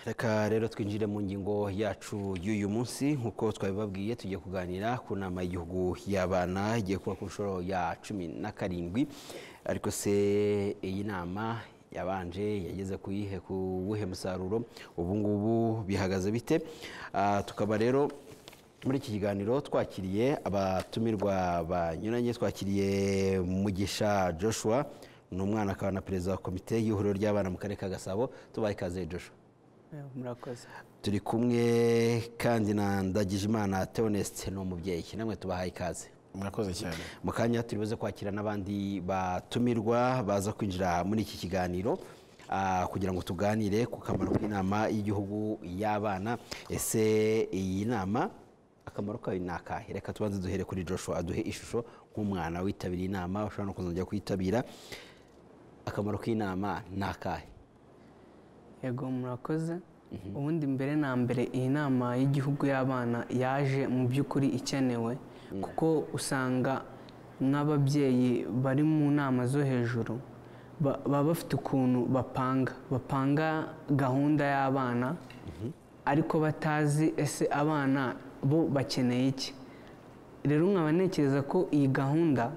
reka rero twinjire mu ngingo yacu y'uyu munsi nk'uko twabibabwiye tugiye kuganira ku nama y'igihugu y'abana igiye kuba ku nshuro ya cumi na karindwi ariko se iyi nama yabanje yageze kuyihe ku wuhe musaruro ubu ngubu bihagaze bite Ah, tukaba rero muri iki kiganiro twakiriye abatumirwa banyuranye twakiriye mugisha joshua ni umwana akaba na perezida wa komite y'ihuriro ry'abana mu karere ka gasabo tubaye ikaze joshua murakoze turi kumwe kandi na ndagijimana theoneste ni umubyeyi namwe tubahaye ikaze murakoze cyane mu kanya turi buze kwakira n'abandi batumirwa baza kwinjira muri iki kiganiro ah, kugira ngo tuganire ku kamaro k'inama y'igihugu y'abana ese iyi nama akamaro kayo ni akahe reka tubanze duhere kuri joshua aduhe ishusho nk'umwana witabiriye inama ushobora no kuzongera kuyitabira akamaro k'inama ni akahe yego murakoze ubundi mbere na mbere iyi nama y'igihugu y'abana yaje mu by'ukuri ikenewe kuko usanga n'ababyeyi bari mu nama zo hejuru ba- baba bafite ukuntu bapanga bapanga gahunda y'abana ariko batazi ese abana bo bakeneye iki rero nkaba ntekereza ko iyi gahunda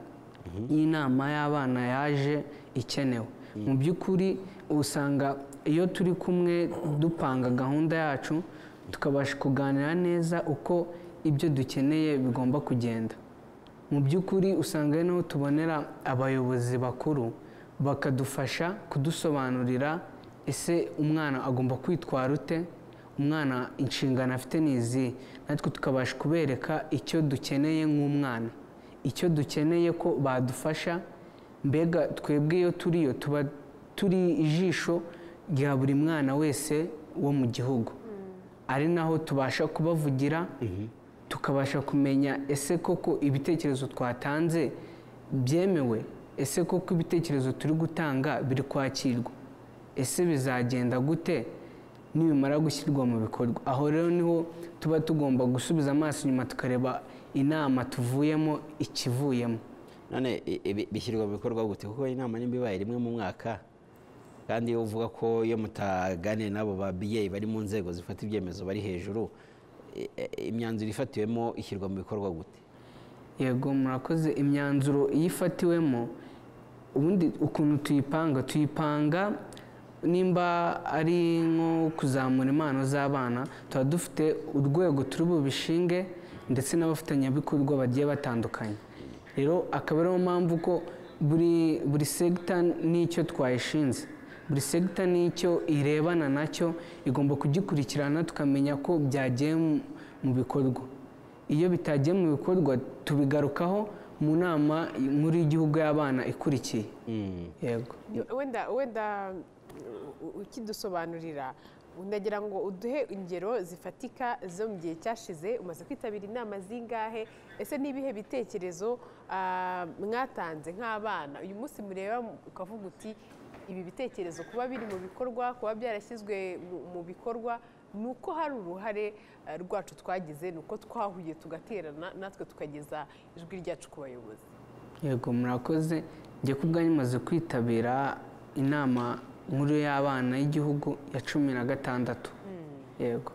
y'inama y'abana yaje ikenewe mu by'ukuri usanga iyo turi kumwe dupanga gahunda yacu tukabasha kuganira neza uko ibyo dukeneye bigomba kugenda mu by'ukuri usanga ari naho tubonera abayobozi bakuru bakadufasha kudusobanurira ese umwana agomba kwitwara ute umwana inshingano afite ni izi natwe tukabasha kubereka icyo dukeneye nk'umwana icyo dukeneye ko badufasha mbega twebwe iyo turiyo tuba turi ijisho rya buri mwana wese wo mu gihugu ari naho tubasha kubavugira tukabasha kumenya ese koko ibitekerezo twatanze byemewe ese koko ibitekerezo turi gutanga biri kwakirwa ese bizagenda gute nibimara gushyirwa mu bikorwa aho rero niho tuba tugomba gusubiza amaso inyuma tukareba inama tuvuyemo ikivuyemo none i- ibi- bishyirwa mu bikorwa gute kuko iyi nama nimba ibaye rimwe mu mwaka kandi iyo uvuga ko iyo mutaganiye n'abo babyeyi bari mu nzego zifata ibyemezo bari hejuru i- i- imyanzuro ifatiwemo ishyirwa mu bikorwa gute yego murakoze imyanzuro iyo ifatiwemo ubundi ukuntu tuyipanga tuyipanga nimba ari nko kuzamura impano z'abana tuba dufite urwego turi bubishinge ndetse n'abafatanyabikorwa bagiye batandukanye rero akaba ariyo mpamvu ko buri buri segita n'icyo twayishinze buri segita n'icyo irebana nacyo igomba kugikurikirana tukamenya ko byagiye mu- mu bikorwa iyo bitagiye mu bikorwa tubigarukaho mu nama nkuru y'igihugu y'abana ikurikiye yego wenda wenda u- u- ukidusobanurira ndagira ngo uduhe ingero zifatika zo mu gihe cyashize umaze kwitabira inama zingahe ese n'ibihe bitekerezo ah, mwatanze nk'abana uyu munsi mureba mu- ukavuga uti ibi bitekerezo kuba biri mu bikorwa kuba byarashyizwe mu- mu bikorwa ni uko hari uruhare ah, rwacu twagize ni uko twahuye tugaterana natwe tukageza ijwi ryacu ku bayobozi yego murakoze njye ku bwanyu maze kwitabira inama nkuru y'abana y'igihugu ya cumi na gatandatu yego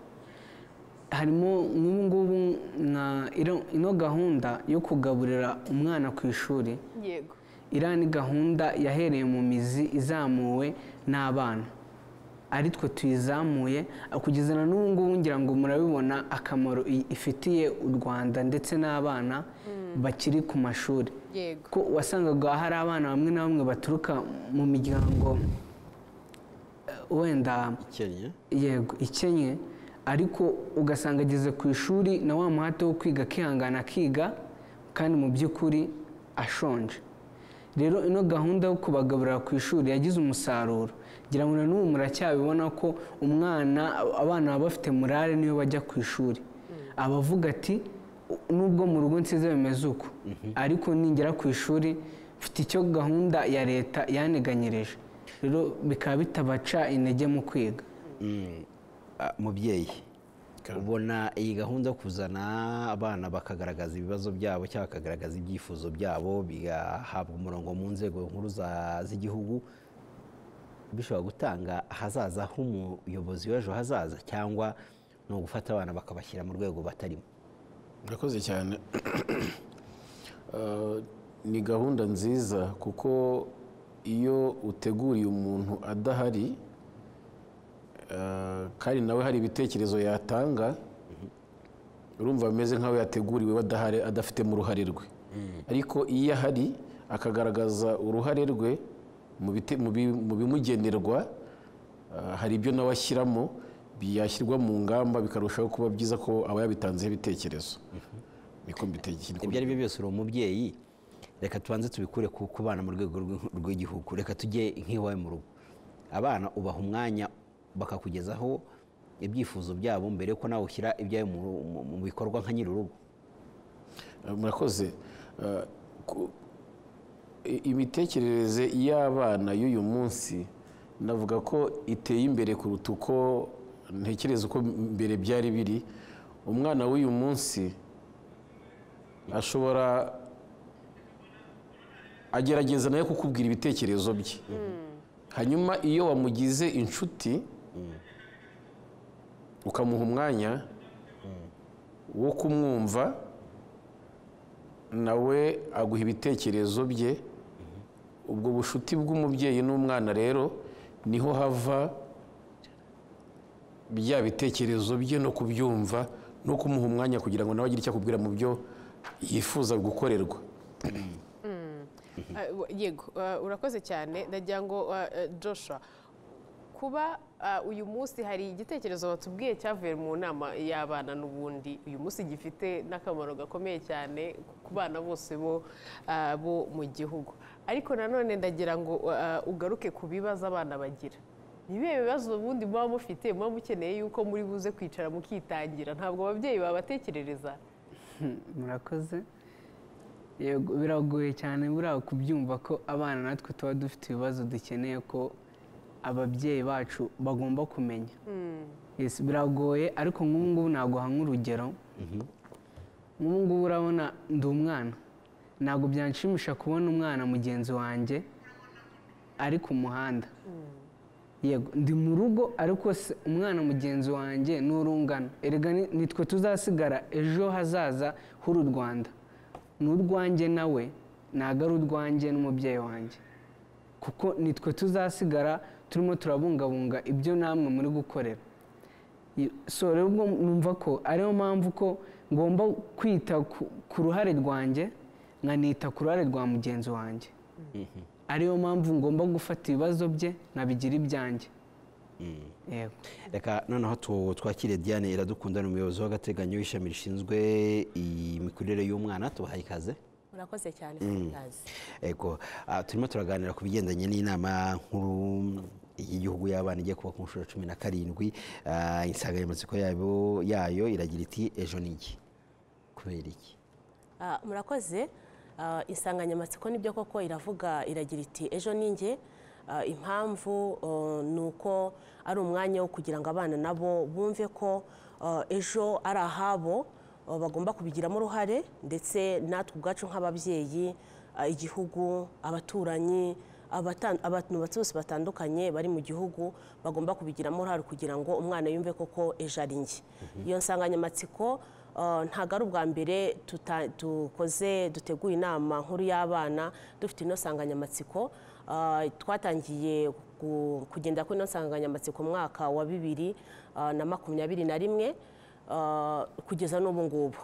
harimo nk'ubu ngubu nka ino- ino gahunda yo kugaburira umwana ku ishuri yego iriya ni gahunda yahereye mu mizi izamuwe n'abana ari twe tuyizamuye kugeza na n'ubu ngubu ngira ngo murabibona akamaro i- ifitiye u rwanda ndetse n'abana bakiri ku mashuri yego ko wasangaga hari abana bamwe na bamwe baturuka mu miryango eh, wenda ikennye yego ikennye ariko ugasanga ageze ku ishuri na wa muhate wo kwiga akihangana akiga kandi mu by'ukuri ashonje rero ino gahunda yo kubagaburira ku ishuri yagize umusaruro ngira ngo na n'ubu muracyabibona ko umwana abana baba bafite murare niyo bajya ku ishuri abavuga ati nubwo mu rugo nsize bimeze uko ariko ningera ku ishuri mfite icyo gahunda ya leta yanteganyirije rero bikaba bitabaca intege mu kwiga Mm, ah, mubyeyi Ka- ubona iyi gahunda yo kuzana abana bakagaragaza ibibazo byabo cyangwa bakagaragaza ibyifuzo byabo bigahabwa umurongo mu nzego nkuru za- z'igihugu bishobora gutanga ahazaza h'umuyobozi w'ejo hazaza cyangwa ni ugufata abana bakabashyira mu rwego batarimo murakoze cyane Eh, ni gahunda nziza kuko iyo uteguriye umuntu adahari eh, kandi nawe hari ibitekerezo yatanga urumva bimeze nk'aho yateguriwe badahari adafitemo uruhare rwe ariko iyo ahari akagaragaza uruhare rwe mu bite- mu bi- mu bimugenerwa ah, hari ibyo nawe ashyiramo byashyirwa mu ngamba bikarushaho kuba byiza ko aba yabitanzeho ibitekerezo niko mbitekerezo ibyo ari byo byose uri umubyeyi reka tubanze tubikure ku ku bana mu rwego rw'i- rw'igihugu reka tujye nk'iwawe mu rugo abana ubaha umwanya bakakugezaho ibyifuzo byabo mbere yuko nawe ushyira ibyawe mu ru- mu- mu bikorwa nka nyir'urugo murakoze Eh, ku- i- imitekerereze y'abana y'uyu munsi navuga ko iteye imbere kuruta uko ntekereza uko mbere byari biri umwana w'uyu munsi ashobora agerageza nawe kukubwira ibitekerezo bye hanyuma iyo wamugize inshuti ukamuha umwanya wo kumwumva nawe aguha ibitekerezo bye ubwo bushuti bw'umubyeyi n'umwana rero niho hava bya bitekerezo bye no kubyumva no kumuha umwanya kugira ngo nawe agire icyo akubwira mu byo yifuza gukorerwa Ah, wa- yego ah, urakoze cyane ndagira ngo ah, eh, joshua kuba ah, uyu munsi hari igitekerezo batubwiye cyavuye mu nama y'abana n'ubundi uyu munsi gifite n'akamaro gakomeye cyane ku bana bose bo ah, bo mu gihugu ariko nanone ndagira ngo ah, ugaruke ku bibazo abana bagira ni ibihe bibazo ubundi muba mufite muba mukeneye yuko muri buze kwicara mukitangira ntabwo ababyeyi babatekerereza murakoze yego biragoye cyane buriya kubyumva ko abana natwe tuba dufite ibibazo dukeneye ko ababyeyi bacu bagomba kumenya Yes, biragoye ariko nk'ubu ngubu naguha nk'urugero nk'ubu ngubu urabona ndi umwana ntabwo byanshimisha kubona umwana mugenzi wanjye ari ku muhanda yego ndi mu rugo ariko se umwana mugenzi wanjye ni urungano erega ni- nitwe tuzasigara ejo hazaza h'uru rwanda ni urwanjye nawe ntabwo ari urwanjye n'umubyeyi wanjye kuko nitwe tuzasigara turimo turabungabunga ibyo namwe muri gukorera I- so rero ubwo numva ko ariyo mpamvu ko ngomba kwita ku- ku ruhare rwanjye nkanita ku ruhare rwa mugenzi wanjye ariyo mpamvu ngomba gufata ibibazo bye nkabigira ibyanjye yego reka noneho tu- twakire diane iradukunda ni umuyobozi w'agateganyo w'ishami rishinzwe imikurire y'umwana tubahaye ikaze murakoze cyane Fantasi. Ego, ah, turimo turaganira ku bigendanye n'inama nkuru y'igihugu y'abana igiye kuba ku nshuro ya cumi na karindwi Ah, insanganyamatsiko yayo yayo iragira iti ejo ni iki kubera iki Ah, murakoze Ah, insanganyamatsiko nibyo koko iravuga iragira iti ejo ni njye Ah, impamvu oh, ni uko ari umwanya wo kugira ngo abana nabo bumve ko ah, ejo ari ahabo ah, bagomba kubigiramo uruhare ndetse natwe ubwacu nk'ababyeyi ah, igihugu abaturanyi abatan- abantu bose batandukanye bari mu gihugu bagomba kubigiramo uruhare kugira ngo umwana yumve koko ejo ari njye iyo nsanganyamatsiko Uh, ntabwo ari ubwa mbere tuta- dukoze duteguye inama nkuru y'abana dufite ino nsanganyamatsiko Uh, twatangiye gu- kugenda kuri ino nsanganyamatsiko mu mwaka wa bibiri uh, na makumyabiri na rimwe uh, kugeza n'ubu ngubu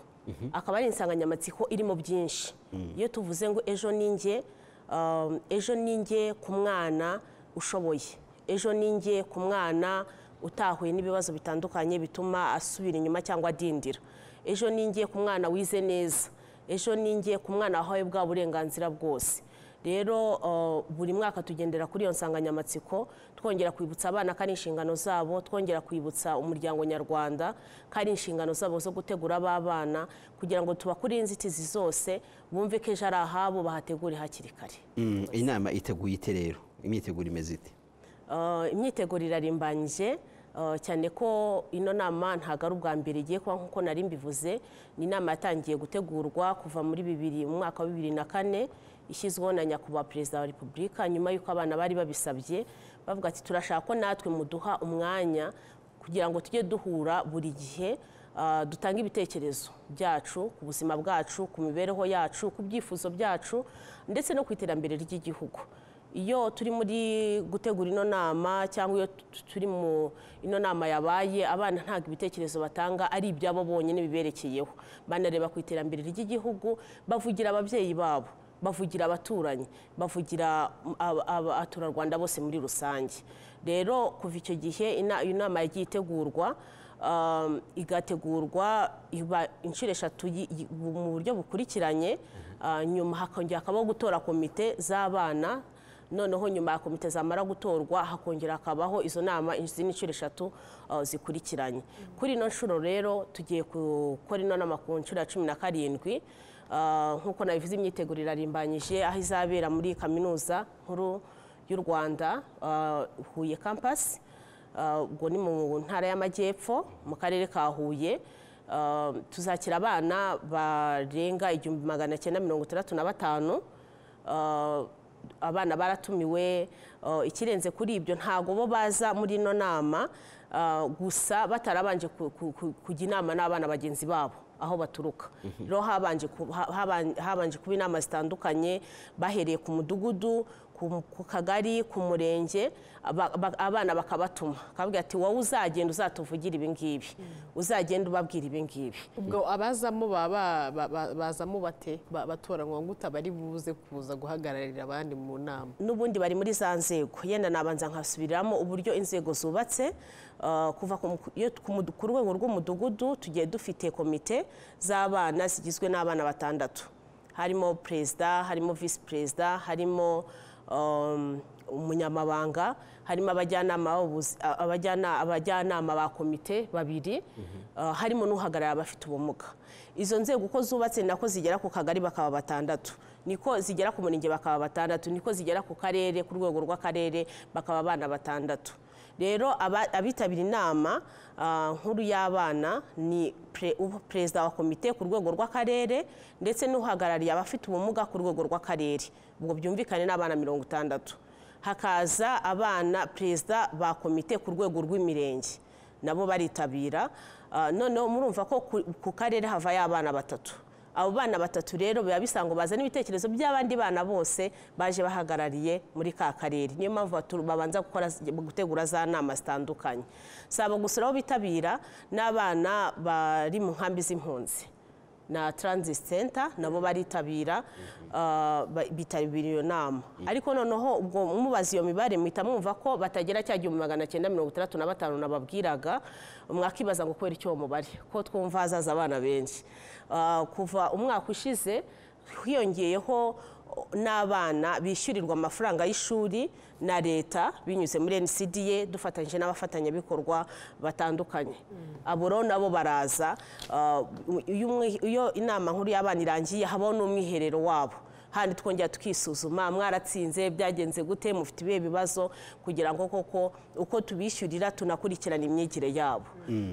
akaba ari insanganyamatsiko irimo byinshi iyo tuvuze ngo ejo ni njye um, ejo ni njye ku mwana ushoboye ejo ni njye ku mwana utahuye n'ibibazo bitandukanye bituma asubira inyuma cyangwa adindira ejo ni njye ku mwana wize neza ejo ni njye ku mwana wahawe bwa burenganzira bwose rero uh, buri mwaka tugendera kuri iyo nsanganyamatsiko twongera kwibutsa abana ko ari inshingano zabo twongera kwibutsa umuryango nyarwanda ko ari inshingano zabo zo gutegura abana kugira ngo tubakure inzitizi zose bumve ko ejo ari ahabo bahategure hakiri kare Mm, inama iteguye ite rero imyiteguro imeze ite Uh, imyiteguro irarimbanyije uh, cyane ko ino nama ntabwo ari ubwa mbere igiye kuba nk'uko nari mbivuze ni inama yatangiye gutegurwa kuva muri bibiri mu mwaka wa bibiri na kane ishyizweho na nyakubahwa perezida wa repubulika nyuma y'uko abana bari babisabye bavuga ati turashaka ko natwe muduha umwanya kugira ngo tujye duhura buri gihe ah, dutange ibitekerezo byacu ku buzima bwacu ku mibereho yacu ku byifuzo byacu ndetse no ku iterambere ry'igihugu iyo turi muri gutegura ino nama cyangwa iyo tu- turi mu ino nama yabaye abana ntabwo ibitekerezo batanga ari ibyabo bonyine biberekeyeho banareba ku iterambere ry'igihugu bavugira ababyeyi babo bavugira abaturanyi bavugira mm, aba- aba- abaturarwanda bose muri rusange rero kuva icyo gihe ina- iyo nama yagiye itegurwa um, igategurwa iba inshuro eshatu yi- yi- bu- mu buryo bukurikiranye uh, nyuma hakongera hakabaho gutora komite z'abana noneho nyuma ya komite zamara gutorwa hakongera hakabaho izo nama izindi nshuro eshatu uh, zikurikiranye kuri ino nshuro rero tugiye gukora ino nama ku nshuro ya cumi na karindwi Uh, nk'uko nabivuze imyiteguro irarimbanyije aho izabera muri kaminuza nkuru y'u rwanda uh, huye campus Uh, ubwo ni mu ntara y'amajyepfo mu karere ka huye Uh, tuzakira abana barenga igihumbi magana cyenda mirongo itandatu na batanu Uh, abana baratumiwe uh, ikirenze kuri ibyo ntago bo baza muri ino nama uh, gusa batarabanje ku- ku- ku- kujya inama n'abana bagenzi babo aho baturuka rero habanje ku- ha- haban- habanje kuba inama zitandukanye bahereye ku mudugudu ku ku kagari ku murenge aba- aba- abana bakabatuma akababwira ati wowe uzagenda uzatuvugire ibi ngibi uzagenda ubabwira ibi ngibi ubwo abazamo baba bazamo bate Ba- batoranywa ngo utabari buze kuza guhagararira abandi mu nama n'ubundi bari muri za nzego yenda nabanza nkasubiriramo uburyo inzego zubatse uh, kuva ku mu- iyo ku mudu- ku rwego rw'umudugudu tugiye dufite komite z'abana zigizwe n'abana batandatu harimo perezida harimo visi perezida harimo um, umunyamabanga harimo abajyanama b'ubuzi- a- abajyana- abajyanama ba komite babiri uh, harimo n'uhagarariye abafite ubumuga izo nzego uko zubatse ni nako zigera ku kagari bakaba batandatu niko zigera ku murenge bakaba batandatu niko zigera ku karere ku rwego rw'akarere bakaba abana batandatu rero aba- abitabira inama ah, nkuru y'abana ni pre- ubu- perezida wa komite ku rwego rw'akarere ndetse n'uhagarariye abafite ubumuga ku rwego rw'akarere ubwo byumvikane n'abana mirongo itandatu hakaza abana perezida ba komite ku rwego rw'imirenge nabo baritabira Ah, noneho murumva ko ku- ku karere havayo abana batatu abo bana batatu rero biba bisa ngo bazane ibitekerezo by'abandi bana bose baje bahagarariye muri ka karere niyo mpamvu batu- babanza gukora gutegura za nama zitandukanye si abo gusa aho bitabira n'abana bari mu nkambi z'impunzi na transit center nabo baritabira ah, ba- bitabira iyo nama ariko noneho ubwo mubaza iyo mibare muhita mwumva ko batagera cya gihumbi magana cyenda mirongo itandatu na batanu nababwiraga mwakibaza ngo kubera icyo uwo mubare ko twumva hazaza abana benshi Ah, kuva umwaka ushize hiyongeyeho n'abana bishyurirwa amafaranga y'ishuri na leta binyuze muri NCDA dufatanyije n'abafatanyabikorwa batandukanye abo rero nabo baraza ah, iyo umwi- iyo inama nkuru y'abana irangiye habaho n'umwiherero wabo handi twongera tukisuzuma mwaratsinze byagenze gute mufite ibihe bibazo kugira ngo koko uko tubishyurira tunakurikirana imyigire yabo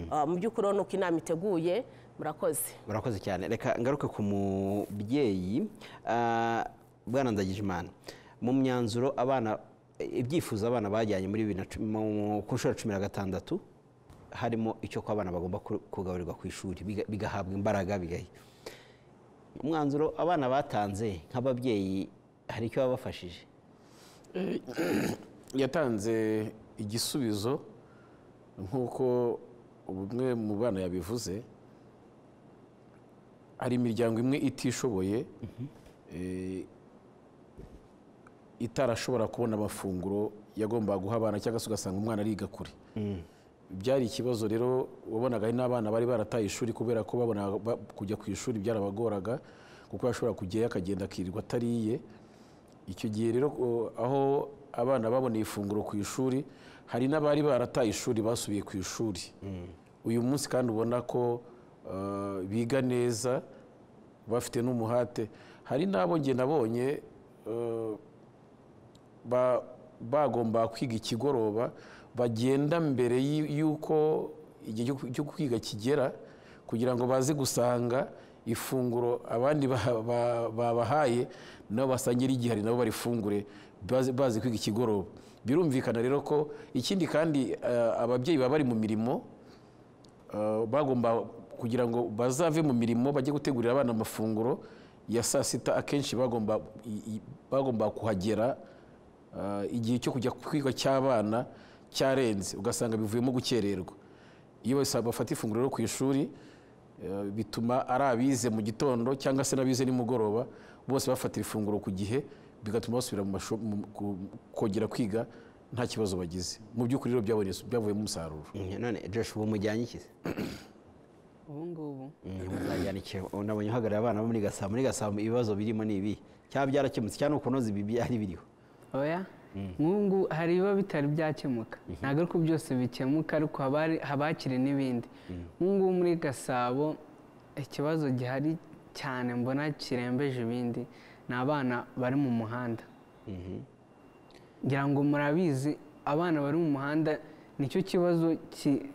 Ah, mu by'ukuri urabona uko inama iteguye murakoze murakoze cyane reka ngaruke ku mubyeyi ah, bwana ndagijimana mu myanzuro abana ibyifuzo abana bajyanye muri bibiri na cumi- mu- ku nshuro ya cumi na gatandatu harimo icyo ko abana bagomba ku- kugaburirwa ku ishuri biga- bigahabwa imbaraga bigahi umwanzuro abana batanze nk'ababyeyi hari icyo babafashije yatanze igisubizo nk'uko umwe mu bana yabivuze hari imiryango imwe itishoboye eh, itarashobora kubona amafunguro yagombaga guha abana cyangwa se ugasanga umwana ariga kure byari ikibazo rero wabonaga hari n'abana bari barataye ishuri kubera ko babona ba- kujya ku ishuri byarabagoraga kuko yashobora kujyayo akagenda akirirwa atariye icyo gihe rero o, aho abana baboneye ifunguro ku ishuri hari n'abari barataye ishuri basubiye ku ishuri uyu munsi kandi ubona ko uh, biga neza bafite n'umuhate hari n'abo njye nabonye uh, ba- bagomba kwiga ikigoroba bagenda mbere y'u- y'uko igihe cyo ku- cyo kwiga kigera kugira ngo baze gusanga ifunguro abandi ba- ba- babahaye nabo basangire igihari nabo barifungure bazi bazi kwiga ikigoroba birumvikana rero ko ikindi kandi eh, ababyeyi baba bari mu mirimo eh, bagomba kugira ngo bazave mu mirimo bajye gutegurira abana amafunguro ya saa sita akenshi bagomba i- i- bagomba kuhagera eh, igihe cyo kujya kwiga cy'abana cyarenze ugasanga bivuyemo gukererwa iyo bose bafata ifunguro rero ku ishuri eh, bituma ari abize mu gitondo cyangwa se n'abize nimugoroba bose bafatira ifunguro ku gihe bigatuma basubira mu mashu- mu- ku- kongera kwiga nta kibazo bagize mu by'ukuri rero byabonye- byavuyemo umusaruro none josh ubu mujyanye iki se ubu ngubu muzajyana iki unabonye uhagarariye abana bo muri gasabo muri gasabo ibibazo birimo ni ibi cyaba byarakemutse cyangwa ni ukunoza ibi byari biriho oya nk'ubu ngubu hari ibiba bitari byakemuka ntabwo ari ko byose bikemuka ariko haba hari- haba hakiri n'ibindi nk'ubu ngubu muri gasabo ikibazo gihari cyane mbona kirembeje ibindi ni abana bari mu muhanda ngira ngo murabizi abana bari mu muhanda nicyo kibazo ki-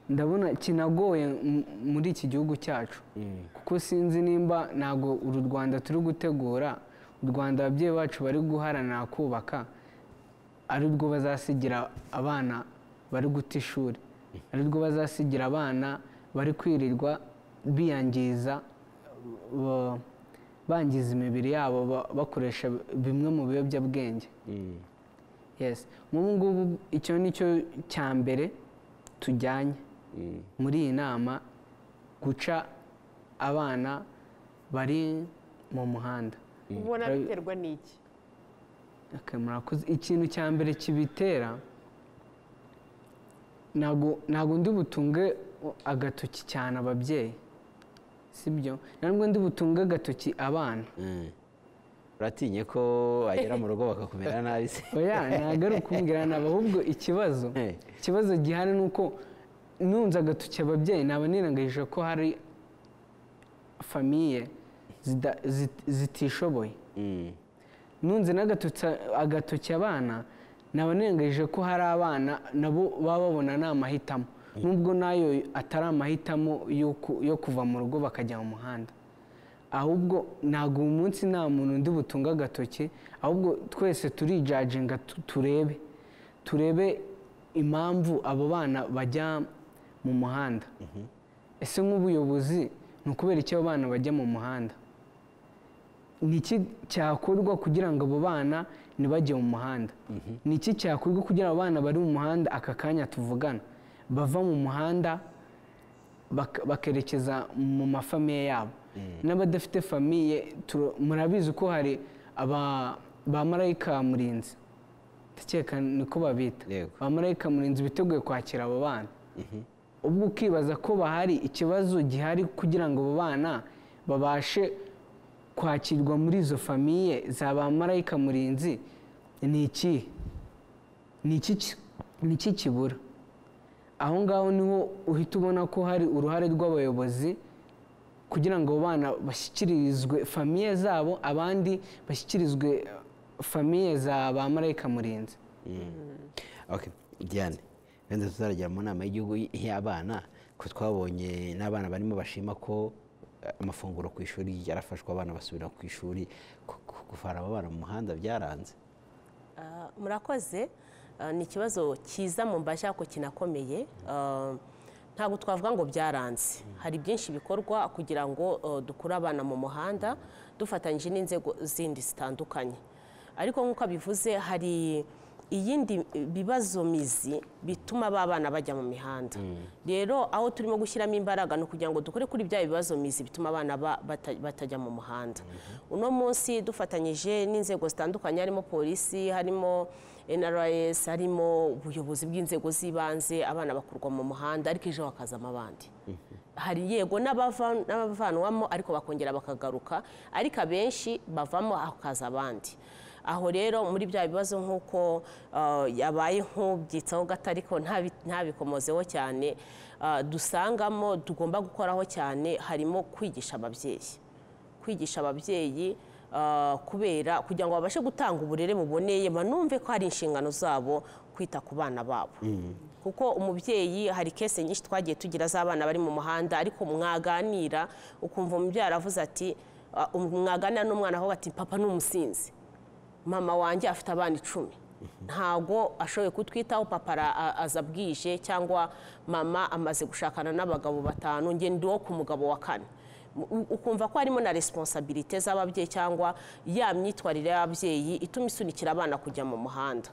ndabona kinagoye m- muri iki gihugu cyacu kuko sinzi nimba ntabwo uru rwanda turi gutegura u rwanda ababyeyi bacu bari guharanira kubaka ari rwo bazasigira abana bari guta ishuri ari rwo bazasigira abana bari kwirirwa biyangiza ba- bangiza imibiri yabo ba- bakoresha bimwe mu biyobyabwenge yes nk'ubu ngubu icyo ni cyo cya mbere tujyanye muri iyi nama guca abana bari mu muhanda ubona biterwa n'iki Okay, murakoze ikintu cya mbere kibitera ntabwo ntabwo ndi butunge agatoki cyane ababyeyi sibyo ntabwo ndi butunge agatoki abana uratinye ko wagera mu rugo bakakumera nabi se oya ntabwo ari ukumbwirana ahubwo ikibazo Eh. ikibazo gihari ni uko nunze agatoki ababyeyi naba nirengagije ko hari famiye zida- zit- zitishoboye Mm. nunze n'agatoki- agatoki abana naba nirengagije ko hari abana nabo baba babona ni amahitamo nubwo nayo atari amahitamo yo ku- yo kuva mu rugo bakajya mu muhanda ahubwo ntabwo uyu munsi nta muntu undi butunga agatoki ahubwo twese turijajinga tu- turebe turebe impamvu abo bana bajya mu muhanda ese nk'ubuyobozi ni ukubera iki abo bana bajya mu muhanda ni iki cyakorwa kugira ngo abo bana ntibajye mu muhanda ni iki cyakorwa kugira abo bana bari mu muhanda aka kanya tuvugana bava mu muhanda bak- bakerekeza mu mafamiye yabo n'abadafite famiye turo- murabizi ko hari aba ba marayika murinzi ndakeka niko babita Yego. ba marayika murinzi biteguye kwakira abo bana ubwo ukibaza ko bahari ikibazo gihari kugira ngo abo bana babashe kwakirwa muri izo famiye za ba marayika murinzi ni ikihe ni iki ki- ni iki kibura aho ngaho niho uhita ubona ko hari uruhare rw'abayobozi kugira ngo abo bana bashyikirizwe famiye zabo abandi bashyikirizwe eh, famiye za ba marayika murinzi Okay, Diane wenda tuzarajya mu nama y'igihugu y'abana ko twabonye n'abana barimo bashima ko eh, amafunguro ku ishuri yarafashwe abana basubira ku ishuri ku- ku- kuvana abo bana mu muhanda byaranze Ah, murakoze Ah, ni ikibazo cyiza mu mbashya ko kinakomeye Ah, ntabwo twavuga ngo byaranze hari byinshi bikorwa kugira ngo ah, dukure abana mu muhanda dufatanyije n'inzego zindi zitandukanye ariko nk'uko abivuze hari iyindi bibazo mizi bituma ba bana bajya mu mihanda rero aho turimo gushyiramo imbaraga ni ukugira ngo dukore kuri bya bibazo mizi bituma abana ba- bata- batajya mu muhanda uno munsi dufatanyije n'inzego zitandukanye harimo polisi harimo nrs harimo ubuyobozi bw'inzego z'ibanze abana bakurwa mu muhanda ariko ejo hakazamo abandi hari yego n'abava- n'abavanwamo ariko bakongera bakagaruka ariko abenshi bavamo hakaza abandi aho rero muri bya bibazo nk'uko ah, yabaye nk'ubyitsaho gato ariko ntabi- ntabikomozeho cyane ah, dusangamo tugomba gukoraho cyane harimo kwigisha ababyeyi kwigisha ababyeyi ah, kubera kugira ngo babashe gutanga uburere buboneye banumve ko hari inshingano zabo kwita ku bana babo kuko umubyeyi hari kese nyinshi twagiye tugira z'abana bari mu muhanda ariko mwaganira ukumva umubyara avuze ati "Ah, um- mwaganira n'umwana aho ati papa ni umusinzi mama wanjye afite abana icumi ntago ashoboye kutwitaho papa ara- a- aza bwije cyangwa mama amaze gushakana n'abagabo batanu njye ndi uwo ku mugabo wa kane U- ukumva ko harimo na resiponsabirite z'ababyeyi cyangwa ya myitwarire y'ababyeyi ituma isunikira abana kujya mu muhanda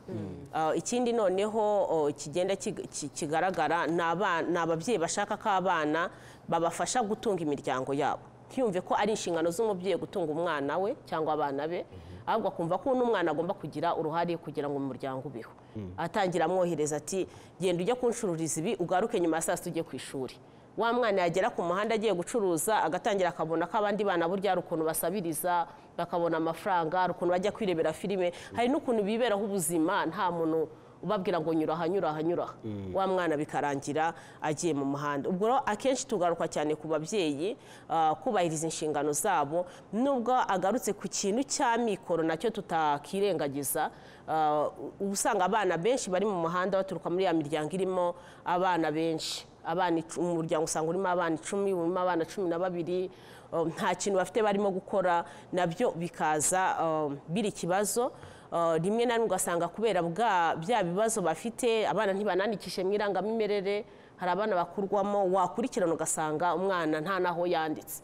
Ah, ikindi noneho oh, kigenda kig- ki- kigaragara ni aba- ni ababyeyi bashaka ko abana babafasha gutunga imiryango yabo ntiyumve ko ari inshingano z'umubyeyi gutunga umwana we cyangwa abana be ahubwo akumva ko n'umwana agomba kugira uruhare kugira ngo umuryango ubeho atangira amwohereza ati genda ujye kunshururiza ibi ugaruke nyuma ya saa sita ujye ku ishuri wa mwana yagera ku muhanda agiye gucuruza agatangira akabona ko abandi bana burya hari ukuntu basabiriza bakabona amafaranga hari ukuntu bajya kwirebera filime hari n'ukuntu biberaho ubuzima nta muntu ubabwira ngo nyura aha nyura aha nyura aha wa mwana bikarangira agiye mu muhanda ubwo rero akenshi tugaruka cyane ku babyeyi ah, kubahiriza inshingano zabo nubwo agarutse ku kintu cy'amikoro nacyo tutakirengagiza ah, uba usanga abana benshi bari mu muhanda baturuka muri ya miryango irimo abana benshi abana icu- umuryango usanga urimo abana icumi urimo abana cumi na babiri um, nta kintu bafite barimo gukora nabyo bikaza um, biri ikibazo Uh, rimwe na rimwe ugasanga kubera bwa bya bibazo bafite abana ntibanandikishe mu irangamimerere hari abana bakurwamo wakurikirana ugasanga umwana nta n'aho yanditse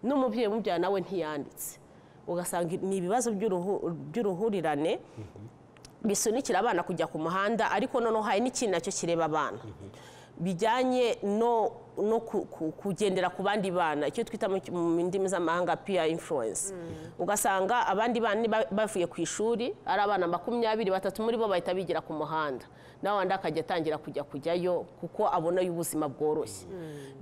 n'umubyeyi umubyara nawe ntiyanditse ugasanga ni ibibazo by'uruhu- by'uruhurirane bisunikira abana kujya ku muhanda ariko noneho hari n'ikintu nacyo kireba abana bijyanye no no ku- ku- kugendera ku bandi bana icyo twita mu ki- mu ndimi z'amahanga peer influence ugasanga abandi bana ba- bavuye ku ishuri ari abana makumyabiri batatu muri bo bahita bigira ku muhanda nawe wandi akajya atangira kujya kujyayo kuko abona ubuzima bworoshye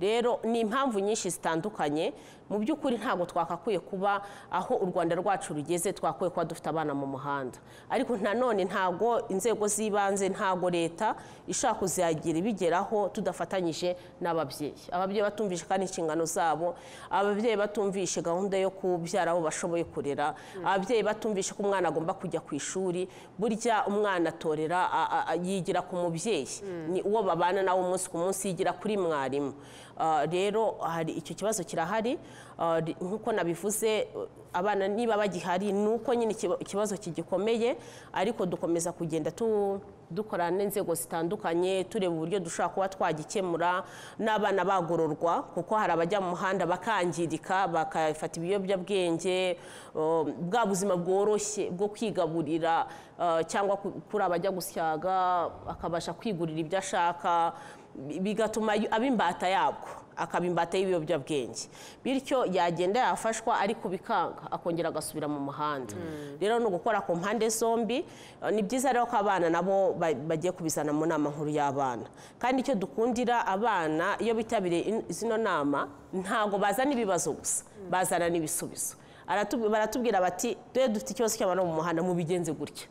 rero ni impamvu nyinshi zitandukanye mu by'ukuri ntabwo twakakwiye kuba aho u rwanda rwacu rugeze twakwiye kuba dufite abana mu muhanda ariko nanone ntabwo inzego z'ibanze ntabwo leta ishaka kuzagira ibigeraho tudafatanyije n'ababyeyi ababyeyi batumvise kandi inshingano zabo ababyeyi batumvishe gahunda yo kubyara abo bashoboye kurera ababyeyi batumvishe ko umwana agomba kujya ku ishuri burya umwana atorera a- a- a- yigira ku mubyeyi ni uwo babana nawe umunsi ku munsi yigira kuri mwarimu Ah, rero hari icyo kibazo kirahari Ah, ri- nk'uko nabivuze uh, abana niba bagihari ni uko nyine ikiba- ikibazo kigikomeye ariko dukomeza kugenda tu dukorana n'inzego zitandukanye tureba uburyo dushobora kuba twagikemura n'abana bagororwa kuko hari abajya mu muhanda bakangirika bakafata ibiyobyabwenge uh, bwa buzima bworoshye bwo kwigaburira uh, cyangwa ku- kuri abajya gusyaga akabasha kwigurira ibyo ashaka bi- bigatuma yu- aba imbata yabwo akaba imbata y'ibiyobyabwenge bityo yagenda yafashwa ariko bikanga akongera agasubira mu muhanda rero ni ugukora ku mpande zombi Eh, ni byiza rero ko abana nabo ba- bagiye kubizana mu nama nkuru y'abana kandi icyo dukundira abana iyo bitabiriye in- zino nama ntabwo bazana ibibazo gusa bazana n'ibisubizo Aratu- baratubwira bati dore dufite ikibazo cy'abana bo mu muhanda mubigenze gutya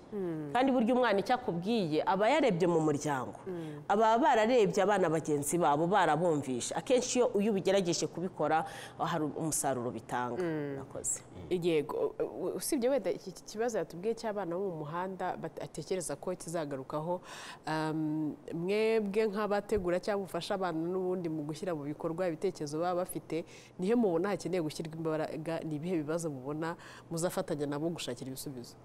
kandi burya umwana icyo akubwiye aba yarebye mu muryango aba bararebye abana bagenzi babo barabumvishe akenshi iyo iyo ubigerageje kubikora hari umusaruro bitanga Murakoze. yego u- usibye wenda iki iki kibazo yatubwiye cy'abana bo mu muhanda batekereza ko kizagarukaho um, mwebwe nk'abategura cyangwa mufasha abantu n'ubundi mu gushyira mu bikorwa ibitekerezo baba bafite nihe mubona hakeneye gushyirwa imbaraga ni ibihe bibazo mubona muzafatanya nabo gushakira ibisubizo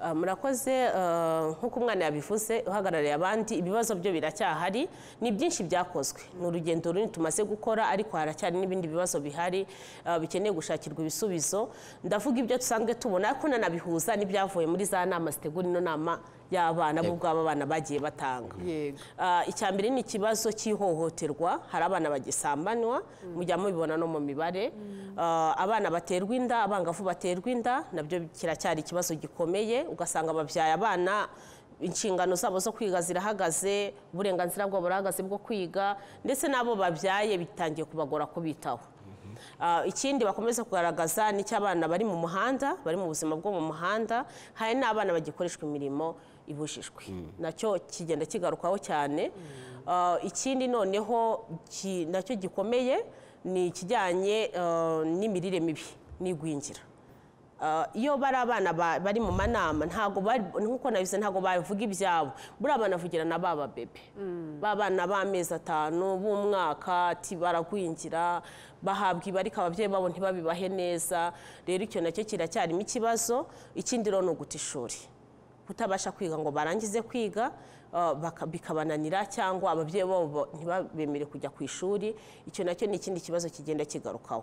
Ah, murakoze ah, nk'uko umwana yabivuze uhagarariye abandi ibibazo byo biracyahari ni byinshi byakozwe ni urugendo runini tumaze gukora ariko haracyari n'ibindi bibazo bihari ah, bikeneye gushakirwa ibisubizo ndavuga ibyo dusanzwe tubona ariko nanabihuza n'ibyavuye muri za nama zitegura ino nama y'abana b'ubwabo abana bagiye batanga yego Ah, icya mbere ni ikibazo cy'ihohoterwa hari abana bagisambanwa mujya mubibona no mu mibare Ah, abana baterwa inda abangavu baterwa inda nabyo kiracyari ikibazo gikomeye ugasanga babyaye abana inshingano zabo zo kwiga zirahagaze uburenganzira bwabo burahagaze bwo kwiga ndetse n'abo babyaye bitangiye kubagora kubitaho Ah, ikindi bakomeza kugaragaza ni cy'abana bari mu muhanda bari mu buzima bwo mu muhanda hari n'abana bagikoreshwa imirimo ibujijwe nacyo kigenda kigarukaho cyane Ah, ikindi noneho ki- nacyo gikomeye ni ikijyanye ah, n'imirire mibi n'igwingira Ah, iyo bari abana ba- bari mu manama ntabwo bari nkuko nabivuze ntabwo bavuga ibyabo buriya abana bavugira na ba babebe ba bana b'amezi atanu b'umwaka ati baragwingira bahabwa ibi ariko ababyeyi babo ntibabibahe neza rero icyo nacyo kiracyarimo ikibazo ikindi rero ni uguta ishuri kutabasha kwiga ngo barangize kwiga ah, baka- bikabananira cyangwa ababyeyi babo ntibabemere kujya ku ishuri icyo nacyo ni ikindi kibazo kigenda kigarukaho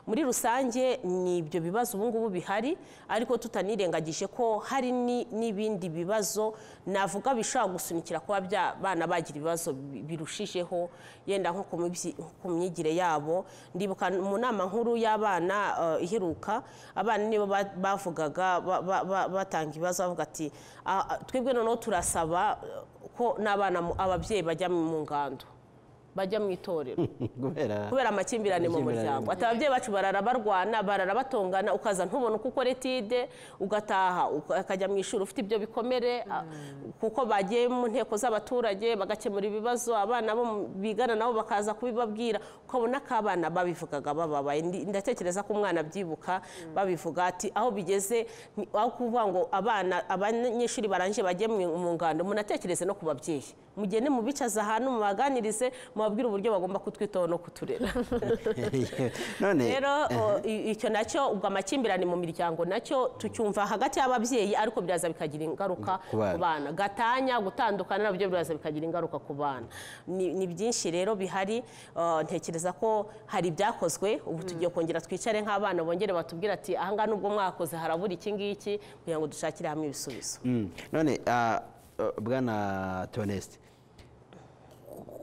muri rusange ni ibyo bibazo ubu ngubu bihari ariko tutanirengagije ko hari ni- n'ibindi bibazo navuga bishobora gusunikira kuba bya- bana bagira ibibazo bi- birushijeho yenda nko ku mibyi- ku myigire yabo ndibuka mu nama nkuru y'abana eh, iheruka abana nibo ba- bavugaga ba- ba- ba- batanga ibibazo bavuga ati "Ah, ah, twebwe noneho turasaba eh, ko n'abana mu- ababyeyi bajya mu ngando bajya mu itorero kubera kubera amakimbirane mu Amakimbirane. muryango ati ababyeyi bacu barara barwana barara batongana ukaza ntubone uko ukora etide ugataha uka- ukajya mu ishuri ufite ibyo bikomere a- kuko bagiye mu nteko z'abaturage bagakemura ibibazo abana bo mu- bigana nabo bakaza kubibabwira ukabona ko abana babivugaga bababaye Ndi- ndatekereza ko umwana abyibuka babivuga ati aho bigeze ni- aho kuvuga ngo abana abanyeshuri barangije bajye mu mu ngando munatekereze no ku babyeyi mugende mubicaze ahantu mubaganirize mubabwire uburyo bagomba kutwitaho no kuturera none rero o, i- icyo nacyo ubwo amakimbirane mu miryango nacyo tucyumva hagati y'ababyeyi ariko biraza bikagira ingaruka Ku bana. ku bana gatanya gutandukana nabyo biraza bikagira ingaruka ku bana ni ni byinshi rero bihari uh, ntekereza ko hari ibyakozwe ubu tugiye kongera twicare nk'abana bongere batubwire ati ahangaha nubwo mwakoze harabura iki ngiki kugira ngo dushakire hamwe ibisubizo Mm. none ah, eh, bwana toneste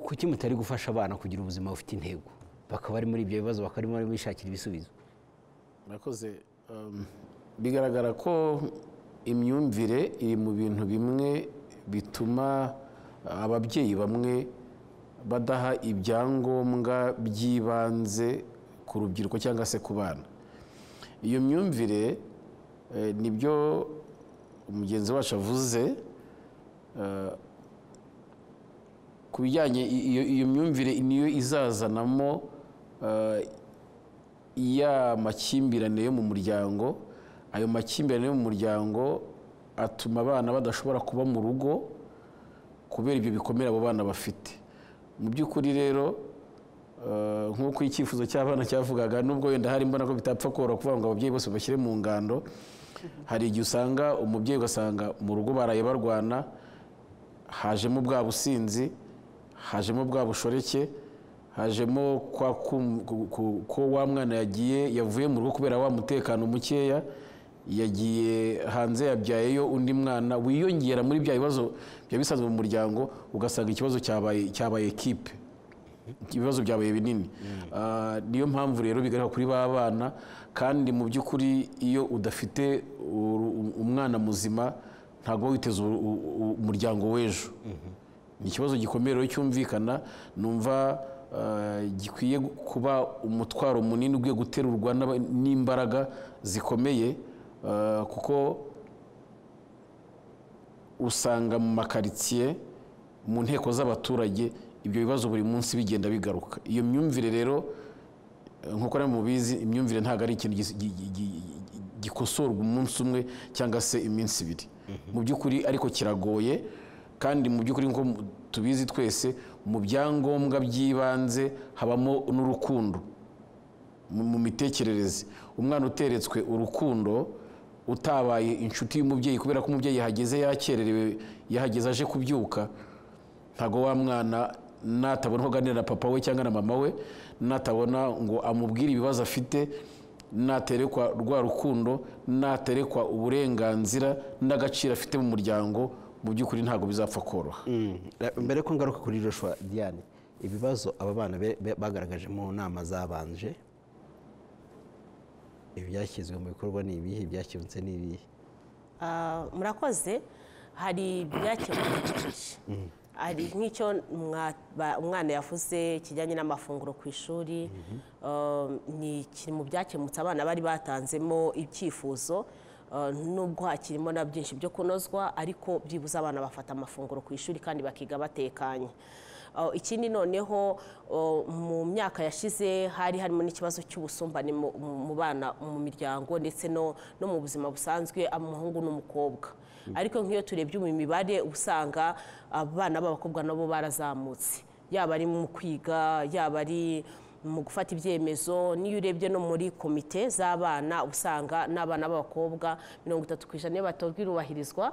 kuki mutari gufasha abana kugira ubuzima bufite intego bakaba bari muri ibyo bibazo bakaba bari bishakira ibisubizo murakoze Um, bigaragara ko imyumvire iri mu bintu bimwe bituma ababyeyi bamwe badaha ibyangombwa by'ibanze ku rubyiruko cyangwa se ku bana iyo myumvire eh, nibyo mugenzi wacu avuze eh, ku bijyanye i- iyo iyo myumvire niyo izazanamo eh, ya makimbirane yo mu muryango ayo makimbirane yo mu muryango atuma abana badashobora kuba mu rugo kubera ibyo bikomere abo bana bafite mu by'ukuri rero eh, nk'uko icyifuzo cy'abana cyavugaga nubwo wenda hari mbona ko bitapfa koroha kuvuga ngo ababyeyi bose bashyire mu ngando hari igihe usanga umubyeyi ugasanga mu rugo baraye barwana hajemo bwa businzi hajemo bwa bushoreke hajemo kwa kum- ku- ku- ko wa mwana yagiye yavuye mu rugo kubera wa mutekano mukeya yagiye hanze yabyayeyo undi mwana wiyongera muri bya bibazo byaba bisanzwe mu muryango ugasanga ikibazo cyabaye cyabaye kipe ibibazo byabaye binini Ah, niyo mpamvu rero bigaragara kuri ba bana kandi mu by'ukuri iyo udafite uru- umwana muzima ntabwo waba witeze u- u- u- umuryango w'ejo ni ikibazo gikomeye rero cyumvikana numva ah, gikwiye kuba umutwaro munini ugiye guterurwa n'aba- n'imbaraga zikomeye ah, kuko usanga mu makaritsiye mu nteko z'abaturage ibyo bibazo buri munsi bigenda bigaruka iyo myumvire rero eh, nk'uko namwe mubizi imyumvire ntabwo ari ikintu gis- gi- gi- gi- gi- gikosorwa umunsi umwe cyangwa se iminsi ibiri mu by'ukuri ariko kiragoye kandi mu by'ukuri nk'uko mu- tubizi twese mu byangombwa by'ibanze habamo n'urukundo mu mu mitekerereze umwana uteretswe urukundo utabaye inshuti y'umubyeyi kubera ko umubyeyi yahageze yakererewe yahageze aje kubyuka ntabwo wa mwana natabona ko aganira na papa we cyangwa na mama we natabona ngo amubwire ibibazo afite naterekwa rwa rukundo naterekwa uburenganzira n'agaciro afite mu muryango mu by'ukuri ntabwo bizapfa koroha Mm. Eh, mbere ko ngaruka kuri joshua diane ibibazo aba bana be- be- bagaragaje mu nama zabanje ibyashyizwe mu bikorwa ni ibihe ibyakemutse ni ibihe Ah, murakoze hari ibyakemutse byinshi hari nk'icyo mwa- ba- umwana yavuze kijyanye n'amafunguro ku ishuri Ah, ni kiri mu byakemutse abana bari batanzemo ibyifuzo Ah, nubwo hakirimo na byinshi byo kunozwa ariko byibuze abana bafata amafunguro ku ishuri kandi bakiga batekanye Ah, ikindi noneho ah, mu myaka yashize hari harimo n'ikibazo cy'ubusumbane mu- mu mu bana mu miryango ndetse no no mu buzima busanzwe umuhungu n'umukobwa ariko nk'iyo turebye mu mibare uba usanga abana b'abakobwa nabo barazamutse yaba ari mu kwiga yaba ari mu gufata ibyemezo n'iyo urebye no muri komite z'abana uba usanga n'abana b'abakobwa mirongo itatu ku ijana iyo batorwa irubahirizwa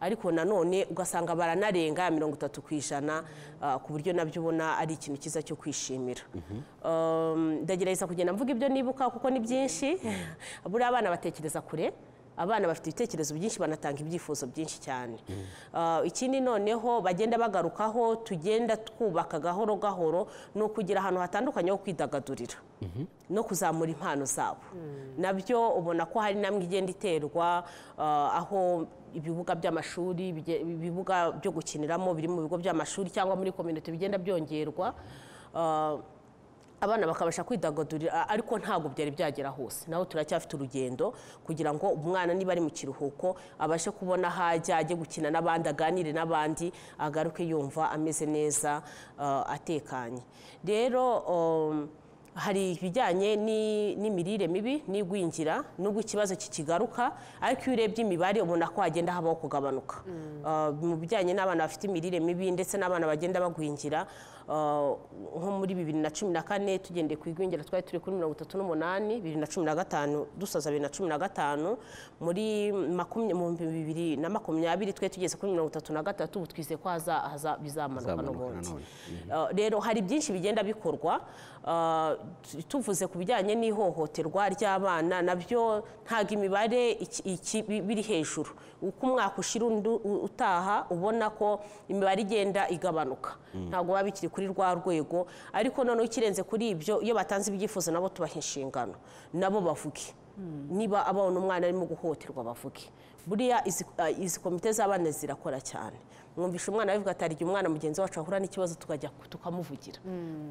ariko nanone ugasanga baranarenga ya mirongo itatu ku ijana ah, ku buryo nabyo ubona ari ikintu cyiza cyo kwishimira Um, ndagerageza kugenda mvuga ibyo nibuka kuko ni byinshi buriya abana batekereza kure abana bafite ibitekerezo byinshi banatanga ibyifuzo byinshi cyane Ah, ikindi noneho bagenda bagarukaho tugenda twubaka gahoro gahoro ni ukugira ahantu hatandukanye ho kwidagadurira no kuzamura impano zabo nabyo ubona ko hari namwe igenda iterwa ah, aho ibibuga by'amashuri bige- ibibuga byo gukiniramo biri mu bigo by'amashuri cyangwa muri kominote bigenda byongerwa Ah, abana bakabasha kwidagadurira ariko ntabwo byari byagera hose naho turacyafite urugendo kugira ngo umwana niba ari mu kiruhuko abashe kubona aho ajya ajye gukina n'abandi aganire n'abandi agaruke yumva ameze neza eh, atekanye rero eh, hari ibijyanye ni- n'imirire mibi n'igwingira nubwo ikibazo kikigaruka ariko iyo urebye imibare ubona ko hagenda habaho kugabanuka Ah, mu bijyanye n'abana bafite imirire mibi ndetse n'abana bagenda bagwingira ah, nko muri bibiri na cumi na kane tugendeye ku igwingira twari turi kuri mirongo itatu n'umunani bibiri na cumi na gatanu dusoza bibiri na cumi na gatanu muri makumya- mu bihumbi bibiri na makumyabiri twari tugeze kuri mirongo itatu na gatatu ubu twizeye ko haza- haza- bizamanuka Bizamanuka n'ubundi nanone. Uh, rero hari byinshi bigenda bikorwa Uh, tu- tuvuze ku bijyanye n'ihohoterwa ry'abana nabyo ntabwo imibare iki- iki- bi- biri hejuru uko umwaka ushira undi u- utaha ubona ko imibare igenda igabanuka ntabwo baba bikiri kuri rwa rwego ariko noneho ikirenze kuri ibyo iyo batanze ibyifuzo nabo tubaha inshingano nabo bavuge niba abona umwana arimo guhohoterwa bavuge buriya izi- ah, izi komite z'abana zirakora cyane mwumvisha umwana bivuga ati hari igihe umwana mugenzi wacu ahura n'ikibazo tukajya ku- tukamuvugira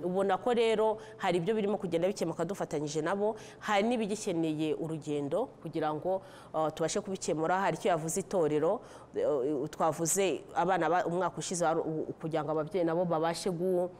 ubona ko rero hari ibyo birimo kugenda bikemuka dufatanyije nabo hari n'ibigikeneye urugendo kugira ngo ah, tubashe kubikemura hari icyo yavuze itorero eh, eh, twavuze abana ba- umwaka ushize wari u- u- kugira ngo ababyeyi nabo babashe gu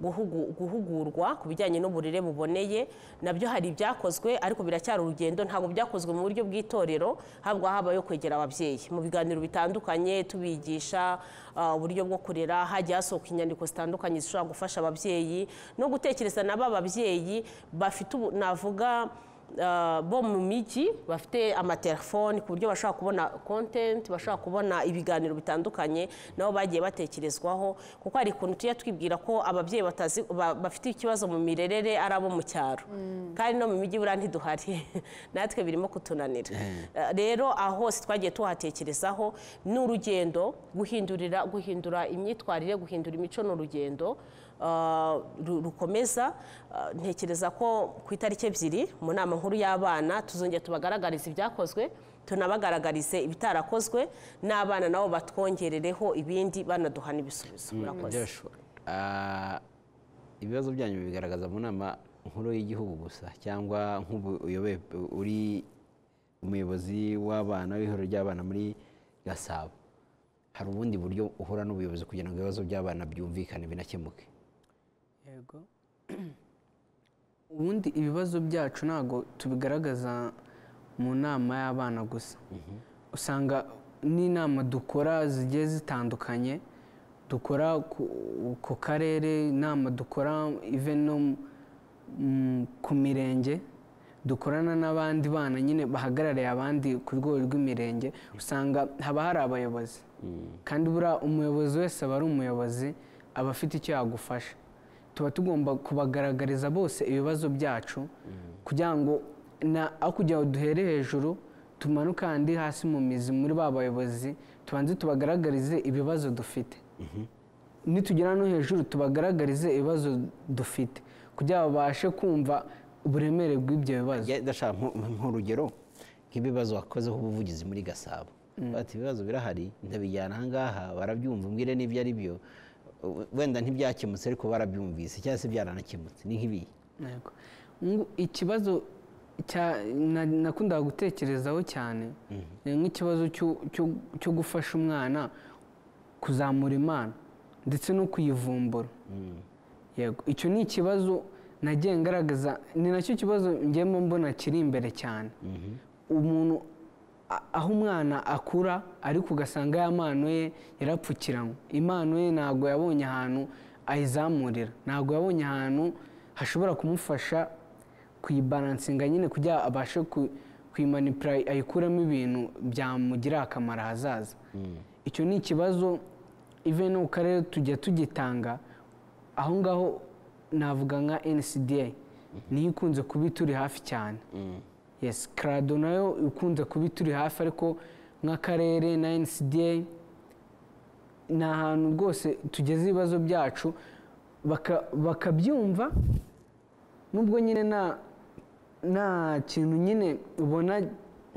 guhugu- guhugurwa ku bijyanye n'uburere buboneye nabyo hari ibyakozwe ariko biracyari urugendo ntabwo byakozwe mu buryo bw'itorero habwa habayeho kwegera ababyeyi mu biganiro bitandukanye tubigisha ah, uburyo bwo kurera hagiye hasohoka inyandiko zitandukanye zishobora gufasha ababyeyi no gutekereza na ba babyeyi bafite ubu navuga Uh, bo mu mijyi bafite amatelefoni ku buryo bashobora kubona content bashobora kubona ibiganiro bitandukanye nabo bagiye batekerezwaho kuko hari ukuntu tujya twibwira ko ababyeyi batazi ba- bafite ikibazo mu mirerere ari abo mu cyaro kandi no mu mijyi buriya ntiduhari natwe birimo kutunanira Uh, rero aho hose twagiye tuhatekerezaho ni urugendo guhindurira guhindura imyitwarire guhindura imico ni urugendo Uh, ru- rukomeza Uh, ntekereza ko ku itariki ebyiri mu nama nkuru y'abana tuzongera tubagaragarize ibyakozwe tunabagaragarize ibitarakozwe n'abana nabo batwongerereho ibindi banaduhana ibisubizo murakoze Joshua ah, ibibazo byanyu bigaragaza mu nama nkuru y'igihugu gusa cyangwa nk'ubu uyoboye- uri umuyobozi w'abana w'ihuriro ry'abana muri gasabo hari ubundi buryo uhura n'ubuyobozi kugira ngo ibibazo by'abana byumvikane binakemuke yego ubundi ibibazo byacu ntabwo tubigaragaza mu nama y'abana gusa usanga n'inama dukora zigiye zitandukanye dukora ku- ku karere inama dukora even no mu- mu- ku mirenge dukorana n'abandi bana nyine bahagarariye abandi ku rwego rw'imirenge usanga haba hari abayobozi kandi buriya umuyobozi wese aba ari umuyobozi aba afite icyo yagufasha tuba tugomba kubagaragariza bose ibibazo byacu kugira ngo na aho kugira ngo duhere hejuru tumanuke ahandi hasi mu mizi muri ba bayobozi tubanze tubagaragarize ibibazo dufite nitugera no hejuru tubagaragarize ibibazo dufite kugira ngo babashe kumva uburemere bw'ibyo bibazo Njye ndashaka nko- nk'urugero nk'ibibazo wakozeho ubuvugizi muri gasabo bati ibibazo birahari ndabijyana ahangaha barabyumva umbwire n'ibyo ari byo Uh, wenda ntibyakemutse ariko barabyumvise cyangwa se byaranakemutse ni nk'ibihe Yego. Ngo ikibazo cya- na- nakundaga gutekerezaho cyane ni nk'ikibazo cyo- cyo- cyo gufasha umwana kuzamura impano ndetse no kuyivumbura yego icyo ni ikibazo nagiye ngaragaza ni nacyo kibazo ngemo mbona kiri imbere cyane umuntu a- aho umwana akura ariko ugasanga ya mpano ye yarapfukiranywe impano ye ntabwo yabonye ahantu ayizamurira ntabwo yabonye ahantu hashobora kumufasha kuyibaransinga nyine kugira abashe ku- kuyimanipura ayikuramo ibintu byamugirira akamaro ahazaza icyo ni ikibazo even no mu karere tujya tugitanga aho ngaho navuga nka ncda niyo ikunze kuba ituri hafi cyane yes karado nayo ikunze kuba ituri hafi ariko nk'akarere na ncda ni ahantu rwose tugeze ibibazo byacu baka- bakabyumva nubwo nyine nta nta kintu nyine ubona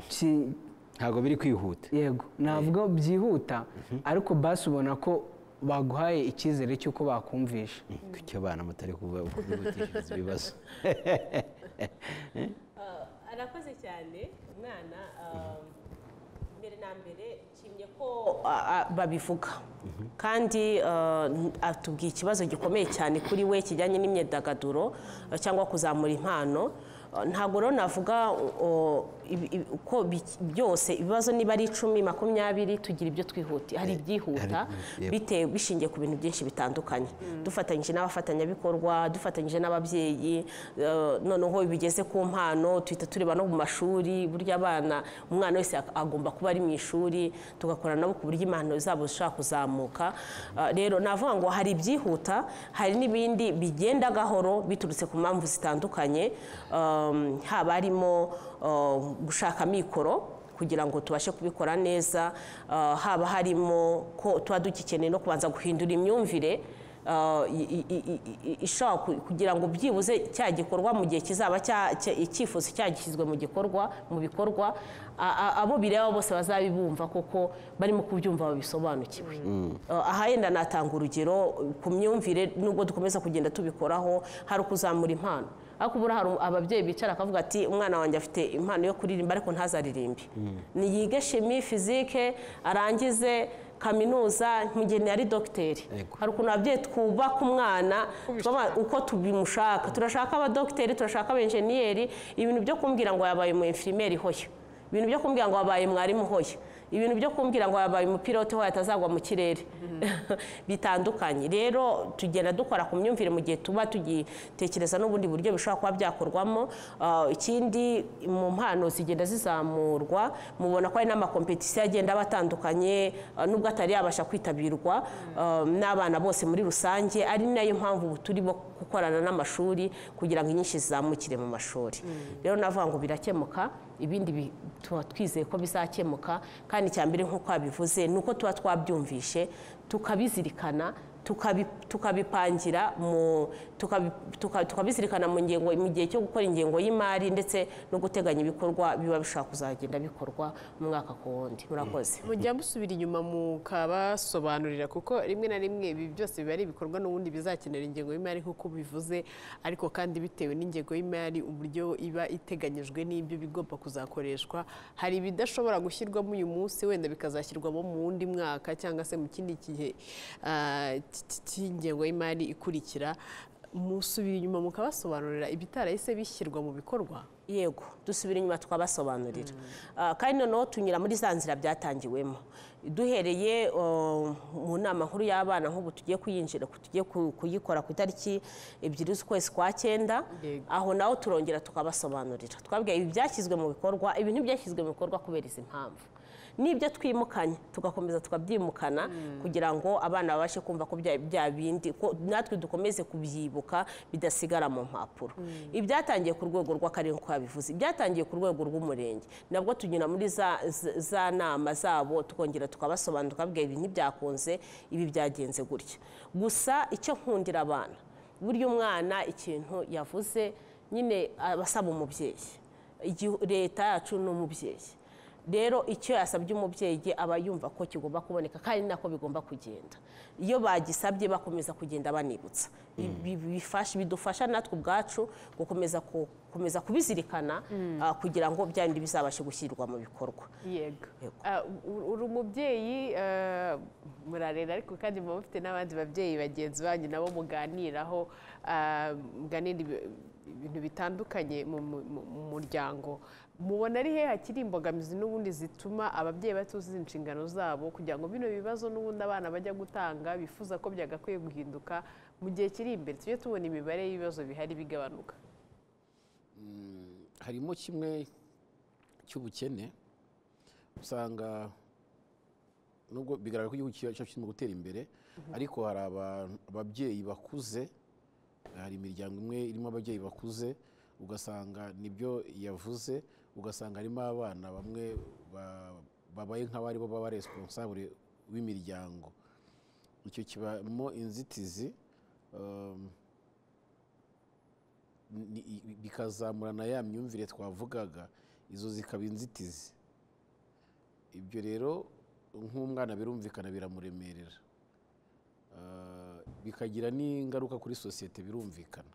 ki- ntabwo biri kwihuta yego navuga byihuta ariko basi ubona ko baguhaye icyizere cy'uko bakumvisha kuki abana mutari kuba- kubihutishiriza ibibazo arakoze cyane umwana mbere na mbere nshimye ko a- a- babivuga kandi ah, n- atubwiye ikibazo gikomeye cyane kuri we kijyanye n'imyidagaduro ah, cyangwa kuzamura impano Ah, ntabwo rero navuga o, ibi- ibi- ko bi- byose ibibazo niba ari icumi makumyabiri tugira ibyo twihutiye hari ibyihuta yego. bitewe bishingiye ku bintu byinshi bitandukanye dufatanyije n'abafatanyabikorwa dufatanyije n'ababyeyi eh, noneho bigeze ku mpano tuhita tureba no mu mashuri burya abana umwana wese ag- agomba kuba ari mu ishuri tugakora nabo ku buryo impano zabo zishobora kuzamuka Ah, rero navuga ngo hari ibyihuta hari n'ibindi bigenda gahoro biturutse ku mpamvu zitandukanye Um, haba harimo uh, gushaka amikoro kugira ngo tubashe kubikora neza ah, haba harimo ko tuba dugikeneye no kubanza guhindura imyumvire ah, i- i- i- i- i- ishobora ku- kugira ngo byibuze cya gikorwa mu gihe kizaba cya- cya- icyifuzo cyagishyizwe mu gikorwa mu bikorwa a- a- abo bireba bose bazabibumva kuko barimo kubyumva babisobanukiwe Ah, aha yenda natanga urugero ku myumvire nubwo dukomeza kugenda tubikoraho hari ukuzamura impano ariko ubura hari ababyeyi bicara akavuga ati umwana wanjye afite impano yo kuririmba ariko ntazaririmbe niyige shimi fizike arangize kaminuza mu gihe ari dogiteri Yego. hari ukuntu ababyeyi twubaka umwana twaba- uko tubimushaka turashaka abadogiteri turashaka abenjeniyeri ibintu byo kumbwira ngo yabaye mu infirimieri hoya ibintu byo kumbwira ngo wabaye mwarimu hoya ibintu byo kumbwira ngo wabaye umupilote hoya atazagwa mu kirere bitandukanye rero tugenda dukora ku myumvire mu gihe tuba tugitekereza n'ubundi buryo bishobora kuba byakorwamo Ah, ikindi mu mpano zigenda zizamurwa mubona ko hari n'amakompetisiyo agenda aba atandukanye ah, nubwo atari yabasha kwitabirwa ah, n'abana bose muri rusange ari nayo mpamvu ubu turimo gukorana n'amashuri kugira ngo inyinshi zizamukire mu mashuri rero navuga ngo birakemuka ibindi bi- tuba twizeye ko bizakemuka kandi icya mbere nk'uko wabivuze ni uko tuba twabyumvishe tukabizirikana tukabi- tukabipangira mu tukabi- tuka- tukabizirikana mu ngengo mu gihe cyo gukora ingengo y'imari ndetse no guteganya ibikorwa biba bishobora kuzagenda bikorwa mu mwaka ku wundi murakoze mujya musubira inyuma mukabasobanurira kuko rimwe na rimwe ibi byose biba ari ibikorwa n'ubundi bizakenera ingengo y'imari nk'uko bivuze ariko kandi bitewe n'ingengo y'imari uburyo iba iteganyijwe n'ibyo bigomba kuzakoreshwa hari ibidashobora gushyirwamo uyu munsi wenda bikazashyirwamo mu wundi mwaka cyangwa se mu kindi gihe ah, cy- cy- cy'ingengo y'imari ikurikira musubira inyuma mukabasobanurira ibitarahise bishyirwa mu bikorwa yego dusubira inyuma twabasobanurira Ah, kandi noneho tunyura muri za nzira byatangiwemo duhereye oh, mu nama nkuru y'abana nk'ubu tugiye kuyinjira tugiye ku- kuyikora ku itariki ebyiri z'ukwezi kwa cyenda Yego. aho naho turongera tukabasobanurira twabwiye ibi byashyizwe mu bikorwa ibi ntibyashyizwe mu bikorwa kubera izi mpamvu n'ibyo twimukanye tugakomeza tukabyimukana kugira ngo abana babashe kumva ko bya- bya bindi ko natwe dukomeze kubyibuka bidasigara mu mpapuro ibyatangiye ku rwego rw'akarere uko yabivuze ibyatangiye ku rwego rw'umurenge nabwo tunyura muri za, za- za nama zabo tukongera tukabasobanura tukababwira ibi ntibyakunze ibi byagenze gutya gusa icyo nkundira abana burya umwana ikintu yavuze nyine aba asaba umubyeyi Igi- leta yacu ni umubyeyi rero icyo yasabye umubyeyi aba yumva ko kigomba kuboneka kandi nako bigomba kugenda iyo bagisabye bakomeza kugenda banibutsa Bi- bi- bifasha- bidufasha natwe ubwacu gukomeza ku- gukomeza kubizirikana ah, kugira ngo bya bindi bizabashe gushyirwa mu bikorwa yego Yego. Ah, u- uri umubyeyi ah, murarera ariko kandi muba mufite n'abandi babyeyi bagenzi banyu nabo muganiraho ah, muganira ibi- ibintu bitandukanye mu mu- mu- mu muryango mubona ari he hakiri imbogamizi n'ubundi zituma ababyeyi batuzuza inshingano zabo kugira ngo bino bibazo n'ubundi abana bajya gutanga bifuza ko byagakwiye guhinduka mu gihe kiri imbere tujye tubona imibare y'ibibazo bihari bigabanuka harimo kimwe cy'ubukene usanga nubwo bigaragara ko igihugu cyacu kirimo gutera imbere ariko hari abantu- ababyeyi bakuze hari imiryango imwe irimo ababyeyi bakuze ugasanga nibyo yavuze ugasanga harimo abana bamwe ba- babaye nk'abari bo baba responsable w'imiryango icyo kibamo inzitizi um, ni- i- bikazamura na ya myumvire twavugaga izo zikaba inzitizi ibyo rero nk'umwana birumvikana biramuremerera Ah, bikagira n'ingaruka kuri sosiyete birumvikana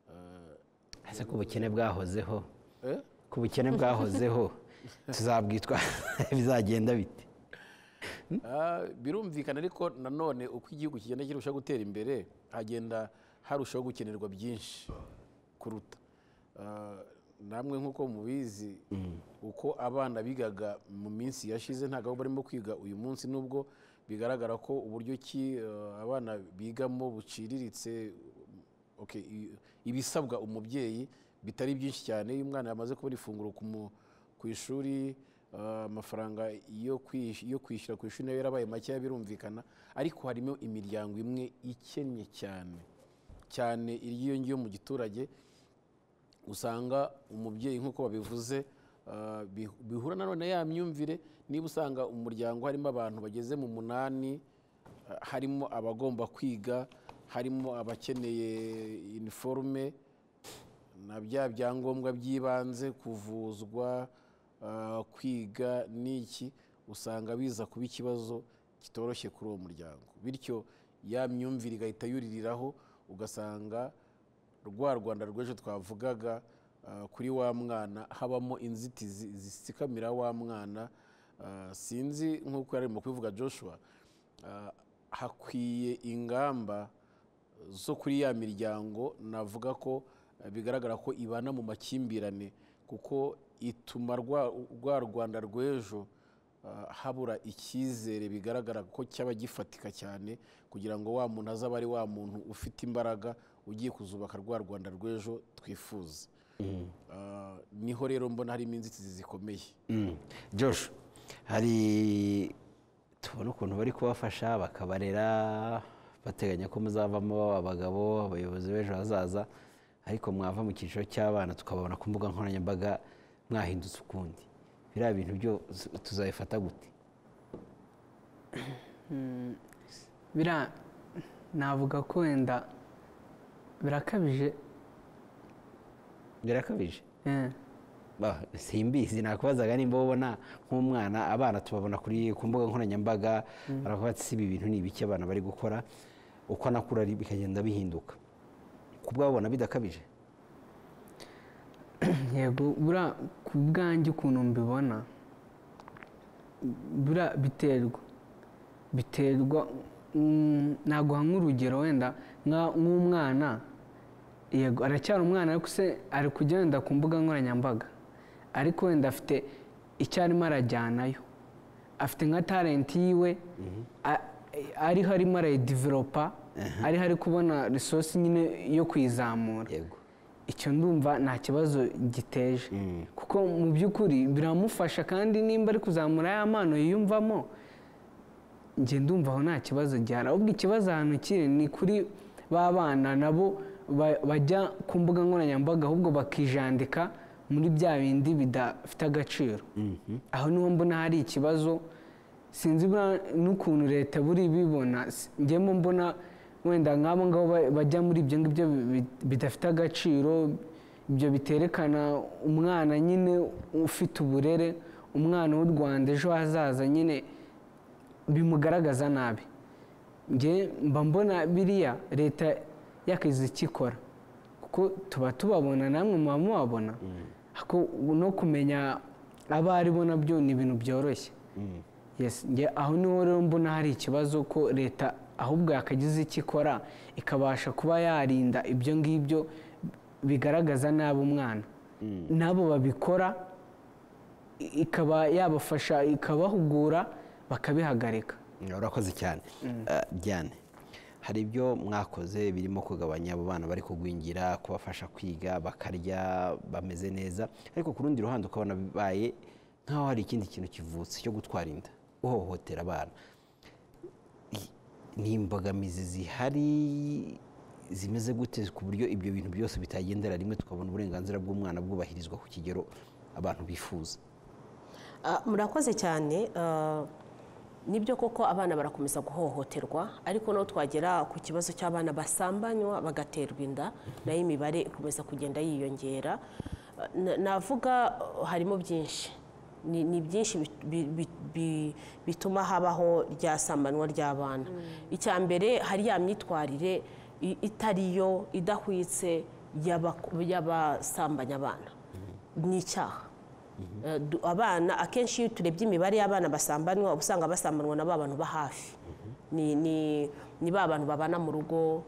Ah, ese ko ubukene bwahozeho eh? ko ubukene bwahozeho tuzabwitwa bizagenda bite Ah, birumvikana ariko nanone uko igihugu kigenda kirushaho gutera imbere hagenda harushaho gukenerwa byinshi kuruta Ah, namwe nk'uko mubizi uko abana bigaga mu minsi yashize ntabwo abo barimo kwiga uyu munsi nubwo bigaragara ko uburyo ki ah, abana bigamo buciriritse okay, i- ibisabwa umubyeyi bitari byinshi cyane iyo umwana yamaze kubona ifunguro ku mu- ku ishuri ah, amafaranga yo kwish- yo kwishyura ku ishuri nayo yarabaye makeya birumvikana ariko harimo imiryango imwe ikennye cyane cyane iyo ngiyo mu giturage usanga umubyeyi nk'uko babivuze ah, bi- bihura na none ya myumvire niba usanga umuryango harimo abantu bageze mu munani ah, harimo abagomba kwiga harimo abakeneye iniforume na bya byangombwa by'ibanze kuvuzwa ah, kwiga n'iki usanga biza kuba ikibazo kitoroshye kuri uwo muryango bityo ya myumvire igahita yuririraho ugasanga rwa rwanda rw'ejo twavugaga ah, kuri wa mwana habamo inzitizi zisikamira wa mwana Ah, sinzi nk'uko yari mu kubivuga joshua ah, hakwiye ingamba zo kuri ya miryango navuga ko eh, bigaragara ko ibana mu makimbirane kuko ituma rwa rwa rwanda rw'ejo ah, habura icyizere bigaragara ko cyaba gifatika cyane kugira ngo wa muntu azaba ari wa muntu ufite imbaraga ugiye kuzubaka rwa rwanda rw'ejo twifuza Ah, niho rero mbona harimo inzitizi zikomeye Mm. Josh hari tubona ukuntu bari kubafasha bakabarera bateganya ko muzavamo baba abagabo abayobozi b'ejo hazaza ariko mwava mu cyiciro cy'abana tukababona ku mbuga nkoranyambaga mwahindutse ukundi biriya bintu byo tuzabifata gute bira navuga ko wenda birakabije birakabije eh. Bah, simbizi nakubazaga nimba ubona nk'umwana abana tubabona kuri ku mbuga nkoranyambaga baravuga bati si ibi bintu ni ibiki abana bari gukora uko anakura ari- bikagenda bihinduka kubwabona bidakabije yego buriya ku bwanjye ukuntu mbibona buriya biterwa biterwa mm, naguha nk'urugero wenda nka- nk'umwana yego aracyari umwana ariko se ari kujya wenda ku mbuga nkoranyambaga ariko wenda afite icyo arimo arajyanayo afite nka talenti yiwe a- ariho arimo arayidivelopa ariho ari kubona risosi nyine yo kuyizamura yego icyo ndumva nta kibazo giteje kuko mu by'ukuri biramufasha kandi nimba ari kuzamura ya mpano yiyumvamo njye ndumva aho nta kibazo gihari ahubwo ikibazo ahantu kiri ni kuri ba bana nabo ba- bajya ku mbuga nkoranyambaga ahubwo bakijandika muri bya bindi bidafite agaciro aho niho mbona hari ikibazo sinzi buriya n'ukuntu leta buri bibona si- njyewe mbona wenda nk'abo ngabo ba- bajya muri ibyo ngibyo bi- bi- bidafite agaciro ibyo biterekana umwana nyine ufite uburere umwana w'u rwanda ejo hazaza nyine bimugaragaza nabi njye mba mbona biriya leta yakazi ikikora kuko tuba tubabona namwe muba mubabona ariko no kumenya abo aribo nabyo ni ibintu byoroshye Yes, nge aho niho rero mbona hari ikibazo ko leta ahubwo yakagize icyo ikora ikabasha kuba yarinda ibyo ngibyo bigaragaza nabi umwana n'abo babikora i- ikaba yabafasha ikabahugura bakabihagarika urakoze cyane Eh, Diane hari ibyo mwakoze birimo kugabanya abo bana bari kugwingira kubafasha kwiga bakarya bameze neza ariko ku rundi ruhande ukabona bibaye nk'aho hari ikindi kintu kivutse cyo gutwara inda uhohotera abana I- ni imbogamizi zihari zimeze gute ku buryo ibyo bintu byose bitagendera rimwe tukabona uburenganzira bw'umwana bwubahirizwa ku kigero abantu bifuza Ah, murakoze cyane ah, nibyo koko abana barakomeza guhohoterwa ariko no twagera ku kibazo cy'abana basambanywa bagaterwa inda nayo imibare ikomeza kugenda yiyongera Ah, na- navuga ah, harimo byinshi ni, ni byinshi bit- bi- bi- bi- bituma habaho rya sambanwa ry'abana icya mbere hari ya myitwarire i- itariyo idahwitse y'abaku- y'abasambanya abana ni icyaha Eh, du- abana akenshi iyo turebye imibare y'abana basambanwa uba usanga basambanwa na ba bantu ba hafi ni ni- ni ba bantu babana mu rugo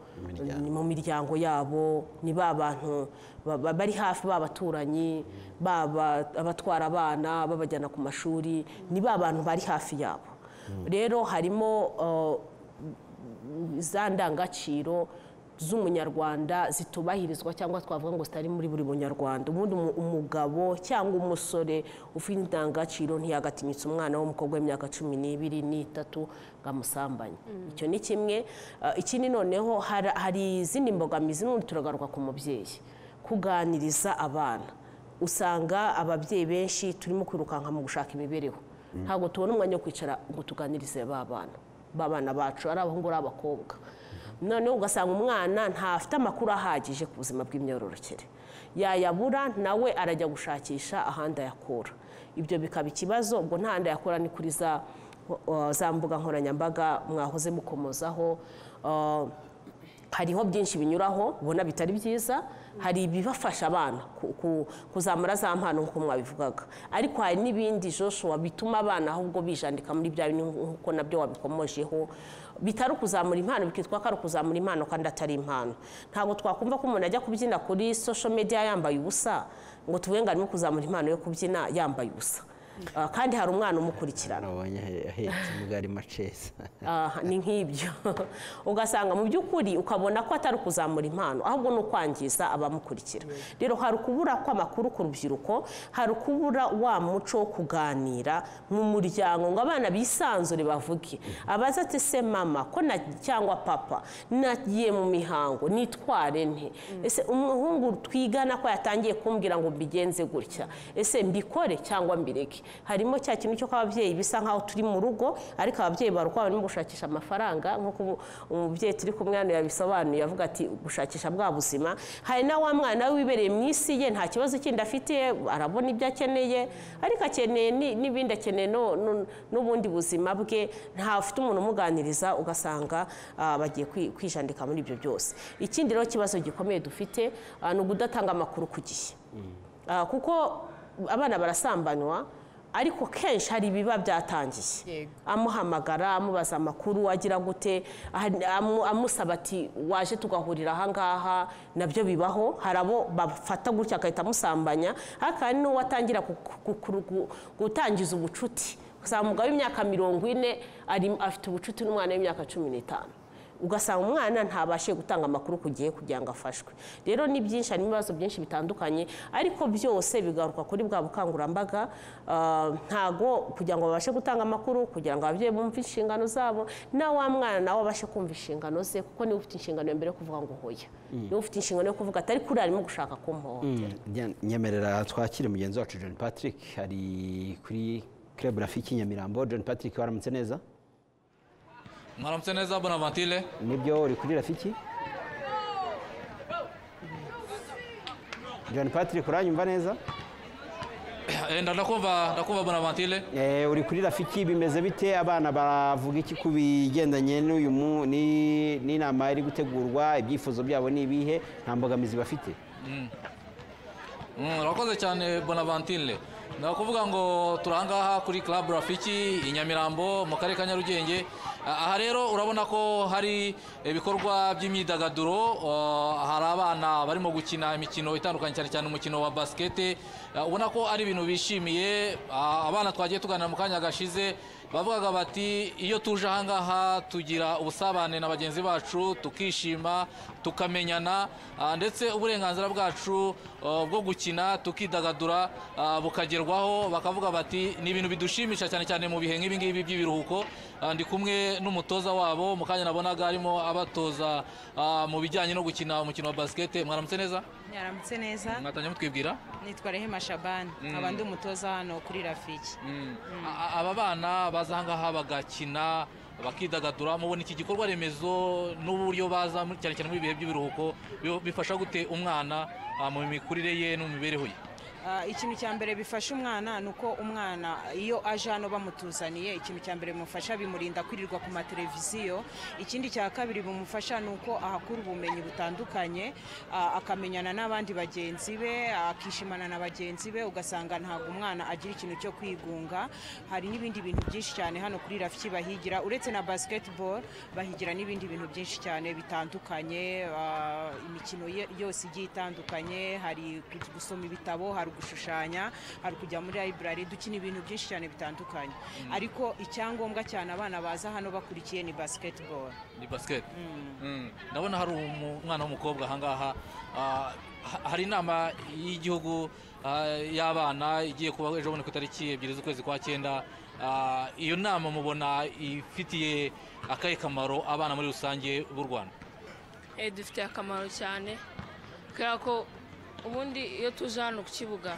ni mu miryango yabo ni ba bantu ba- ba- bari hafi b'abaturanyi baba abatwara abana babajyana ku mashuri ni ba bantu bari hafi yabo rero harimo eh, za ndangagaciro z'umunyarwanda zitubahirizwa cyangwa twavuga ngo zitari muri buri munyarwanda ubundi umu- umugabo cyangwa umusore ufite indangagaciro ntiyagatinyutse umwana w'umukobwa w'imyaka cumi n'ibiri n'itatu ngo amusambanye icyo ni kimwe Ah, ikindi noneho hari- hari izindi mbogamizi n'ubundi turagaruka ku mubyeyi kuganiriza abana usanga ababyeyi benshi turimo kwirukanka mu gushaka imibereho ntabwo tubona umwanya wo kwicara ngo tuganirize ba bana ba bana bacu ari abahungu ari abakobwa noneho ugasanga umwana ntafite amakuru ahagije ku buzima bw'imyororokere yayabura nawe arajya gushakisha ahandi ayakura ibyo bikaba ikibazo ubwo nta handi ayakura ni kuri za uh, za mbuga nkoranyambaga mwahoze mukomozaho uh, hariho byinshi binyuraho ubona bitari byiza hari ibibafasha abana ku- ku- kuzamura za mpano nk'uko mwabivugaga ariko hari n'ibindi Joshua bituma abana ahubwo bijandika muri bya bintu nk'uko nabyo wabikomojeho bitari ukuzamura impano bikitwa ko ari ukuzamura impano kandi atari impano ntabwo twakumva ko umuntu ajya kubyina kuri social media yambaye ubusa ngo tuvuge ngo arimo kuzamura impano yo kubyina yambaye ubusa Ah, kandi hari umwana umukurikirana nabonye ahetse imbwa arimo aceza Ah, ni nk'ibyo ugasanga mu by'ukuri ukabona ko atari ukuzamura impano ahubwo ni ukwangiza abamukurikira rero hari ukubura kw'amakuru ku rubyiruko hari ukubura wa muco wo kuganira mu muryango ngo abana bisanzure bavuge abaza ati se mama ko na cyangwa papa nagiye mu mihango nitware nte ese umuhungu twigana ko yatangiye kumbwira ngo mbigenze gutya ese mbikore cyangwa mbireke harimo cya kintu cyo kw'ababyeyi bisa nk'aho turi mu rugo ariko ababyeyi barukwa barimo gushakisha amafaranga nk'uko ubu- umubyeyi turi kumwe hano yabisobanuye avuga ati gushakisha bwa buzima hari na wa mwana we wibereye mu isi ye nta kibazo kindi afite arabona ibyo akeneye ariko akeneye ni- n'ibindi akeneye no- no- n'ubundi buzima bwe ntafite umuntu umuganiriza ugasanga ah, bagiye kwi- kwijandika muri ibyo byose ikindi rero kibazo gikomeye dufite ah, ni ukudatanga amakuru ku gihe Ah, kuko abana barasambanywa ariko kenshi hari ibiba byatangiye Yego. amuhamagara amubaza amakuru agira gute ahari- amu- amusaba ati waje tugahurira ahangaha nabyo bibaho hari abo bafata gutya agahita amusambanya ariko hari n'uwo atangira ku- ku- ku- ku- gutangiza ubucuti usanga umugabo w'imyaka mirongo ine ari- afite ubucuti n'umwana w'imyaka cumi n'itanu ugasanga umwana ntabashe gutanga amakuru ku gihe kugira ngo afashwe rero ni byinshi harimo ibibazo byinshi bitandukanye ariko byose bigaruka kuri bwa bukangurambaga ah, ntago kugira ngo babashe gutanga amakuru kugira ngo ababyeyi bumve inshingano zabo na wa mwana nawe abashe kumva inshingano ze kuko niwe ufite inshingano ya mbere yo kuvuga ngo hoya niwe ufite inshingano yo kuvuga atari kuri arimo gushaka kumuhohotera Diane, nyemerera twakire mugenzi wacu john patrick ari kuri club rafiki nyamirambo john patrick waramutse neza mwaramutse neza bonavantile nibyo uri kuri rafiki john patrick uranyumva neza Eh, ndakumva ndakumva bonavantile Eh, uri kuri rafiki bimeze bite abana baravuga iki ku bigendanye n'uyu mu- ni- n'inama iri gutegurwa ibyifuzo byabo ni ibihe nta mbogamizi bafite Mm, urakoze cyane bonavantile ndakuvuga ngo turi ahangaha kuri club rafiki i nyamirambo mu karere ka nyarugenge Ah, aha rero urabona ko hari ibikorwa by'imyidagaduro ah, hari abana barimo gukina imikino itandukanye cyane cyane umukino wa basikete Ah, ubona ko ari ibintu bishimiye Ah, abana twagiye tuganira mu kanya gashize bavugaga bati iyo tuje ahangaha tugira ubusabane na bagenzi bacu tukishima tukamenyana ah, ndetse uburenganzira bwacu ah, bwo gukina tukidagadura ah, bukagerwaho bakavuga bati ni ibintu bidushimisha cyane cyane mu bihe nk'ibi ngibi by'ibiruhuko Ah, ndi kumwe n'umutoza wabo mu kanya nabonaga arimo abatoza ah, mu bijyanye no gukina umukino wa basikete mwaramutse neza Mwaramutse neza mwatangiye mutwibwira nitwa Rehema Shaban nkaba ndi umutoza hano kuri Rafiki A- a- aba bana baza ahangaha bagakina bakidagadura mubona iki gikorwa remezo n'uburyo baza muri- cyane cyane muri ibihe by'ibiruhuko bi- bifasha gute umwana ah, mu mikurire ye no mu mibereho ye Ah, ikintu cya mbere bifasha umwana ni uko umwana iyo aje hano bamutuzaniye ikintu cya mbere bimufasha bimurinda kwirirwa ku mateleviziyo ikindi cya kabiri bimufasha ni uko ahakura ubumenyi butandukanye ah, akamenyana n'abandi bagenzi be akishimana na bagenzi be ugasanga ntabwo umwana agira ikintu cyo kwigunga hari n'ibindi bintu byinshi cyane hano kuri rafiki bahigira uretse na basketball bahigira n'ibindi bintu byinshi cyane bitandukanye ah, imikino ye- yose igiye itandukanye hari gu- gusoma ibitabo hari gushushanya hari kujya muri library dukina ibintu byinshi cyane bitandukanye ariko icyangombwa cyane abana baza hano bakurikiye ni basketball ni basket Mm. ndabona hari umu- umwana w'umukobwa ahangaha ah, ha- hari inama y'igihugu ah, y'abana igiye kuba ejo bundi ku itariki ebyiri z'ukwezi kwa cyenda Ah, iyo nama mubona ifitiye akahe kamaro abana muri rusange b'u rwanda Eh, dufitiye akamaro cyane kubera ko ubundi iyo tuje hano ku kibuga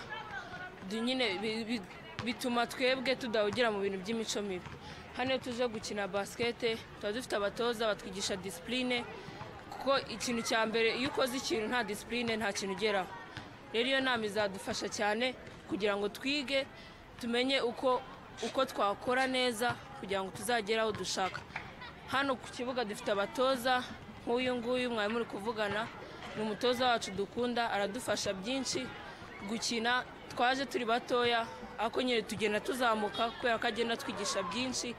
du- nyine bi- bi- bituma twebwe tudahugera mu bintu by'imico mibi hano iyo tuje gukina basikete tuba dufite abatoza batwigisha disipurine kuko ikintu cya mbere iyo ukoze ikintu nta disipurine nta kintu ugeraho rero iyo nama izadufasha cyane kugira ngo twige tumenye uko uko twakora neza kugira ngo tuzagere aho dushaka hano ku kibuga dufite abatoza nk'uyu nguyu mwari muri kuvugana ni umutoza wacu dukunda aradufasha byinshi gukina twaje turi batoya ariko nyine tugenda tuzamuka kubera ko agenda atwigisha byinshi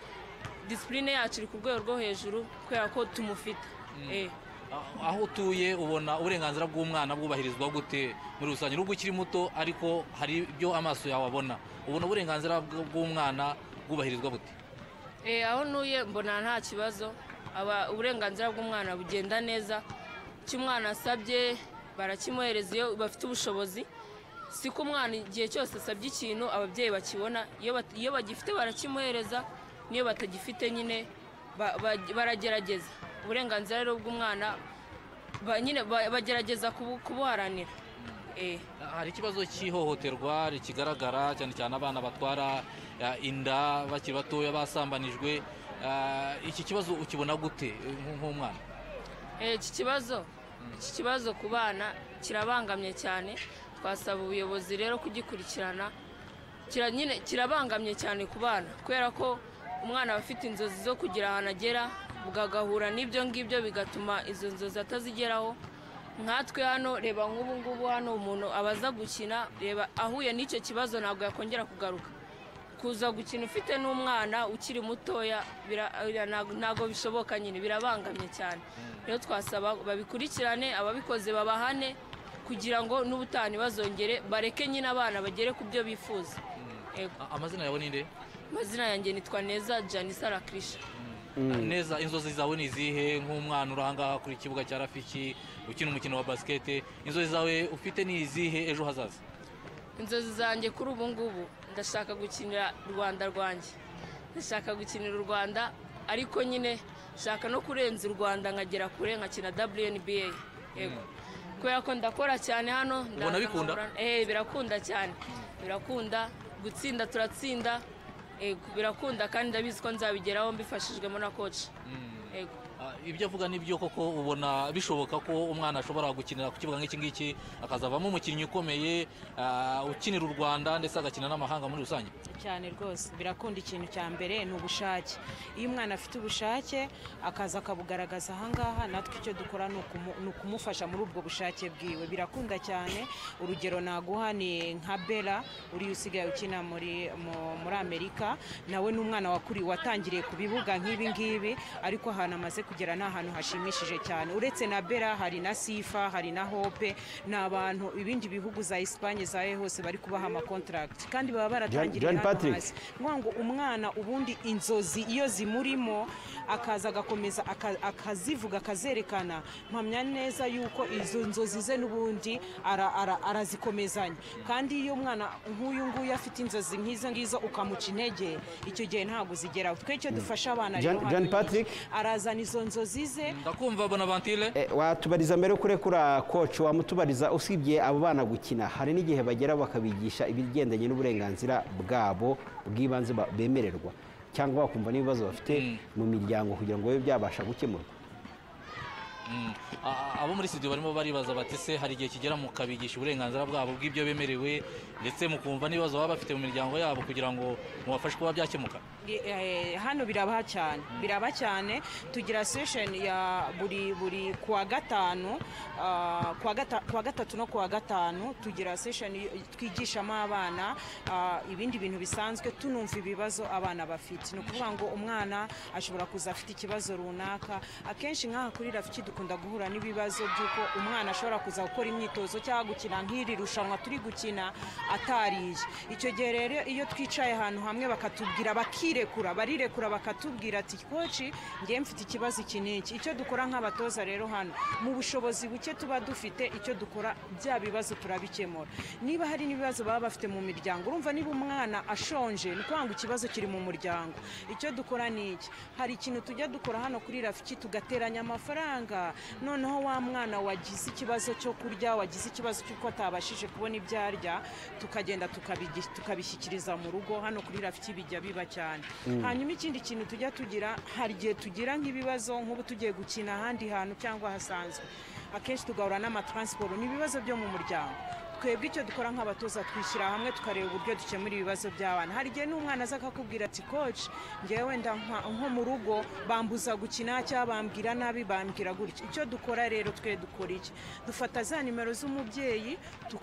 disipurine yacu iri ku rwego rwo hejuru kubera ko tumufite Eh. Ah, aho utuye ubona uburenganzira bw'umwana bwubahirizwa gute muri rusange nubwo ukiri muto ariko hari ibyo amaso yawe abona ubona uburenganzira bw- bw'umwana bwubahirizwa bute Eh, aho ntuye mbona nta kibazo aba uburenganzira bw'umwana bugenda neza icyo umwana asabye barakimuhereza iyo bafite ubushobozi si ko umwana igihe cyose asabye ikintu ababyeyi bakibona iyo bat- iyo bagifite barakimuhereza n'iyo batagifite nyine ba- ba- baragerageza uburenganzira rero bw'umwana ba- nyine ba- bagerageza kubu- kubuharanira Eh. hari ikibazo cy'ihohoterwa rikigaragara cyane cyane abana batwara ah, inda bakiri batoya basambanijwe Ah, iki kibazo ukibona gute eh, nk- nk'umwana Eh, iki kibazo iki kibazo ku bana kirabangamye cyane twasaba ubuyobozi rero kugikurikirana Kira- nyine kirabangamye cyane ku bana kubera ko umwana aba afite inzozi zo kugira ahantu agera bugagahura n'ibyo ngibyo bigatuma izo nzozi atazigeraho nkatwe hano reba nk'ubu ngubu hano umuntu abaza gukina reba ahuye n'icyo kibazo ntabwo yakongera kugaruka kuza gukina ufite n'umwana ukiri mutoya bira- bira- ntago- ntago bishoboka nyine birabangamye cyane rero twasaba babikurikirane ababikoze babahane kugira ngo n'ubutani bazongere bareke nyine abana bagere ku byo bifuza Yego. Ah, amazina yawe ni nde amazina yanjye nitwa neza janisa rakirisha Ah, neza inzozi zawe ni izihe nk'umwana uri ahangaha kuri ikibuga cya rafiki ukina umukino wa basikete inzozi zawe ufite ni izihe ejo hazaza inzozi zanjye kuri ubu ngubu ndashaka gukinira rwanda rwanjye ndashaka gukinira u rwanda ariko nyine nshaka no kurenza u rwanda nkagera kure nkakina WNBA yego kubera ko ndakora cyane hano ndaza bikunda? nkahura- eh birakunda cyane birakunda gutsinda turatsinda yego birakunda kandi ndabizi ko nzabigeraho mbifashijwemo na koci yego Ah, ibyo avuga nibyo koko ubona bishoboka ko umwana ashobora gukinira ku kibuga nk'iki ngiki akazavamo umukinnyi ukomeye ah, ukinira u rwanda ndetse agakina n'amahanga muri rusange cyane rwose birakunda ikintu cya mbere ni ubushake iyo umwana afite ubushake akaza akabugaragaza ahangaha natwe icyo dukora ni ukumu- ni ukumufasha muri ubwo bushake bwiwe birakunda cyane urugero naguha ni nka bera uriya usigaye ukina muri mu- muri amerika nawe ni umwana wakuri watangiriye ku bibuga nk'ibi ngibi ariko ahantu amaze kugera ni ahantu hashimishije cyane uretse na bera hari na sifa hari na hope ni abantu ibindi bihugu za esipanye za he hose bari kubaha amakontaragiti kandi baba baratangiriye John hano Patrick. hasi ngombwa ngo umwana ubundi inzozi iyo zimurimo akaza agakomeza aka- akazivuga akazerekana mpamya neza yuko izo nzozi ze n'ubundi ara- ara- arazikomezanya kandi iyo umwana nk'uyu nguyu afite inzozi nk'izo ngizo ukamuca intege icyo gihe ntabwo zigeraho twe icyo dufasha abana John- rero hano John ni iki. Patrick? arazana izo nzozi ze ndakumva bonavantile Eh, watubariza mbere yo kurekura koci wamutubariza usibye abo bana gukina hari n'igihe bagera bakabigisha ibigendanye n'uburenganzira bwabo bw'ibanze ba- bemererwa cyangwa bakumva n'ibibazo bafite mu miryango kugira ngo bibe byabasha gukemurwa Mm. A- abo muri studio barimo baribaza bati se hari igihe kigera mukabigisha uburenganzira bwabo bw'ibyo bemerewe ndetse mukumva n'ibibazo baba bafite mu miryango yabo kugira ngo mubafashe kuba byakemuka Eh, hano biraba cyane biraba cyane tugira session ya buri buri kuwa gatanu ah, kuwa gata- kuwa gatatu no kuwa gatanu tugira session yo- twigishamo abana ah, ibindi bintu bisanzwe tunumva ibibazo abana bafite ni ukuvuga ngo umwana ashobora kuza afite ikibazo runaka akenshi nk'aha kuri rafiki dukunda guhura n'ibibazo by'uko umwana ashobora kuza gukora imyitozo cyangwa gukina nk'iri rushanwa turi gukina atariye icyo gihe rero iyo twicaye ahantu hamwe bakatubwira bakirekura barirekura bakatubwira ati koci ngewe mfite ikibazo iki n'iki icyo dukora nk'abatoza rero hano mu bushobozi buke tuba dufite icyo dukora bya bibazo turabikemura niba hari n'ibibazo baba bafite mu miryango urumva niba umwana ashonje ni ukuvuga ngo ikibazo kiri mu muryango icyo dukora ni iki hari ikintu tujya dukora hano kuri rafiki tugateranya amafaranga noneho wa mwana wagize ikibazo cyo kurya wagize ikibazo cy'uko atabashije kubona ibyo arya tukagenda tukabigi- tukabishyikiriza mu rugo hano kuri rafiki bijya biba cyane hanyuma ikindi kintu tujya tugira hari igihe tugira nk'ibibazo nk'ubu tugiye gukina ahandi hantu cyangwa hasanzwe akenshi tugahura n'amatransporo ni ibibazo byo mu muryango twebwe icyo dukora nk'abatoza twishyira hamwe tukareba uburyo dukemura ibibazo by'abana hari igihe n'umwana aza akakubwira ati koci ngewe wenda nka- nko mu rugo bambuza gukina cyangwa bambwira nabi bambwira gutya icyo dukora rero twe dukora iki dufata za nimero z'umubyeyi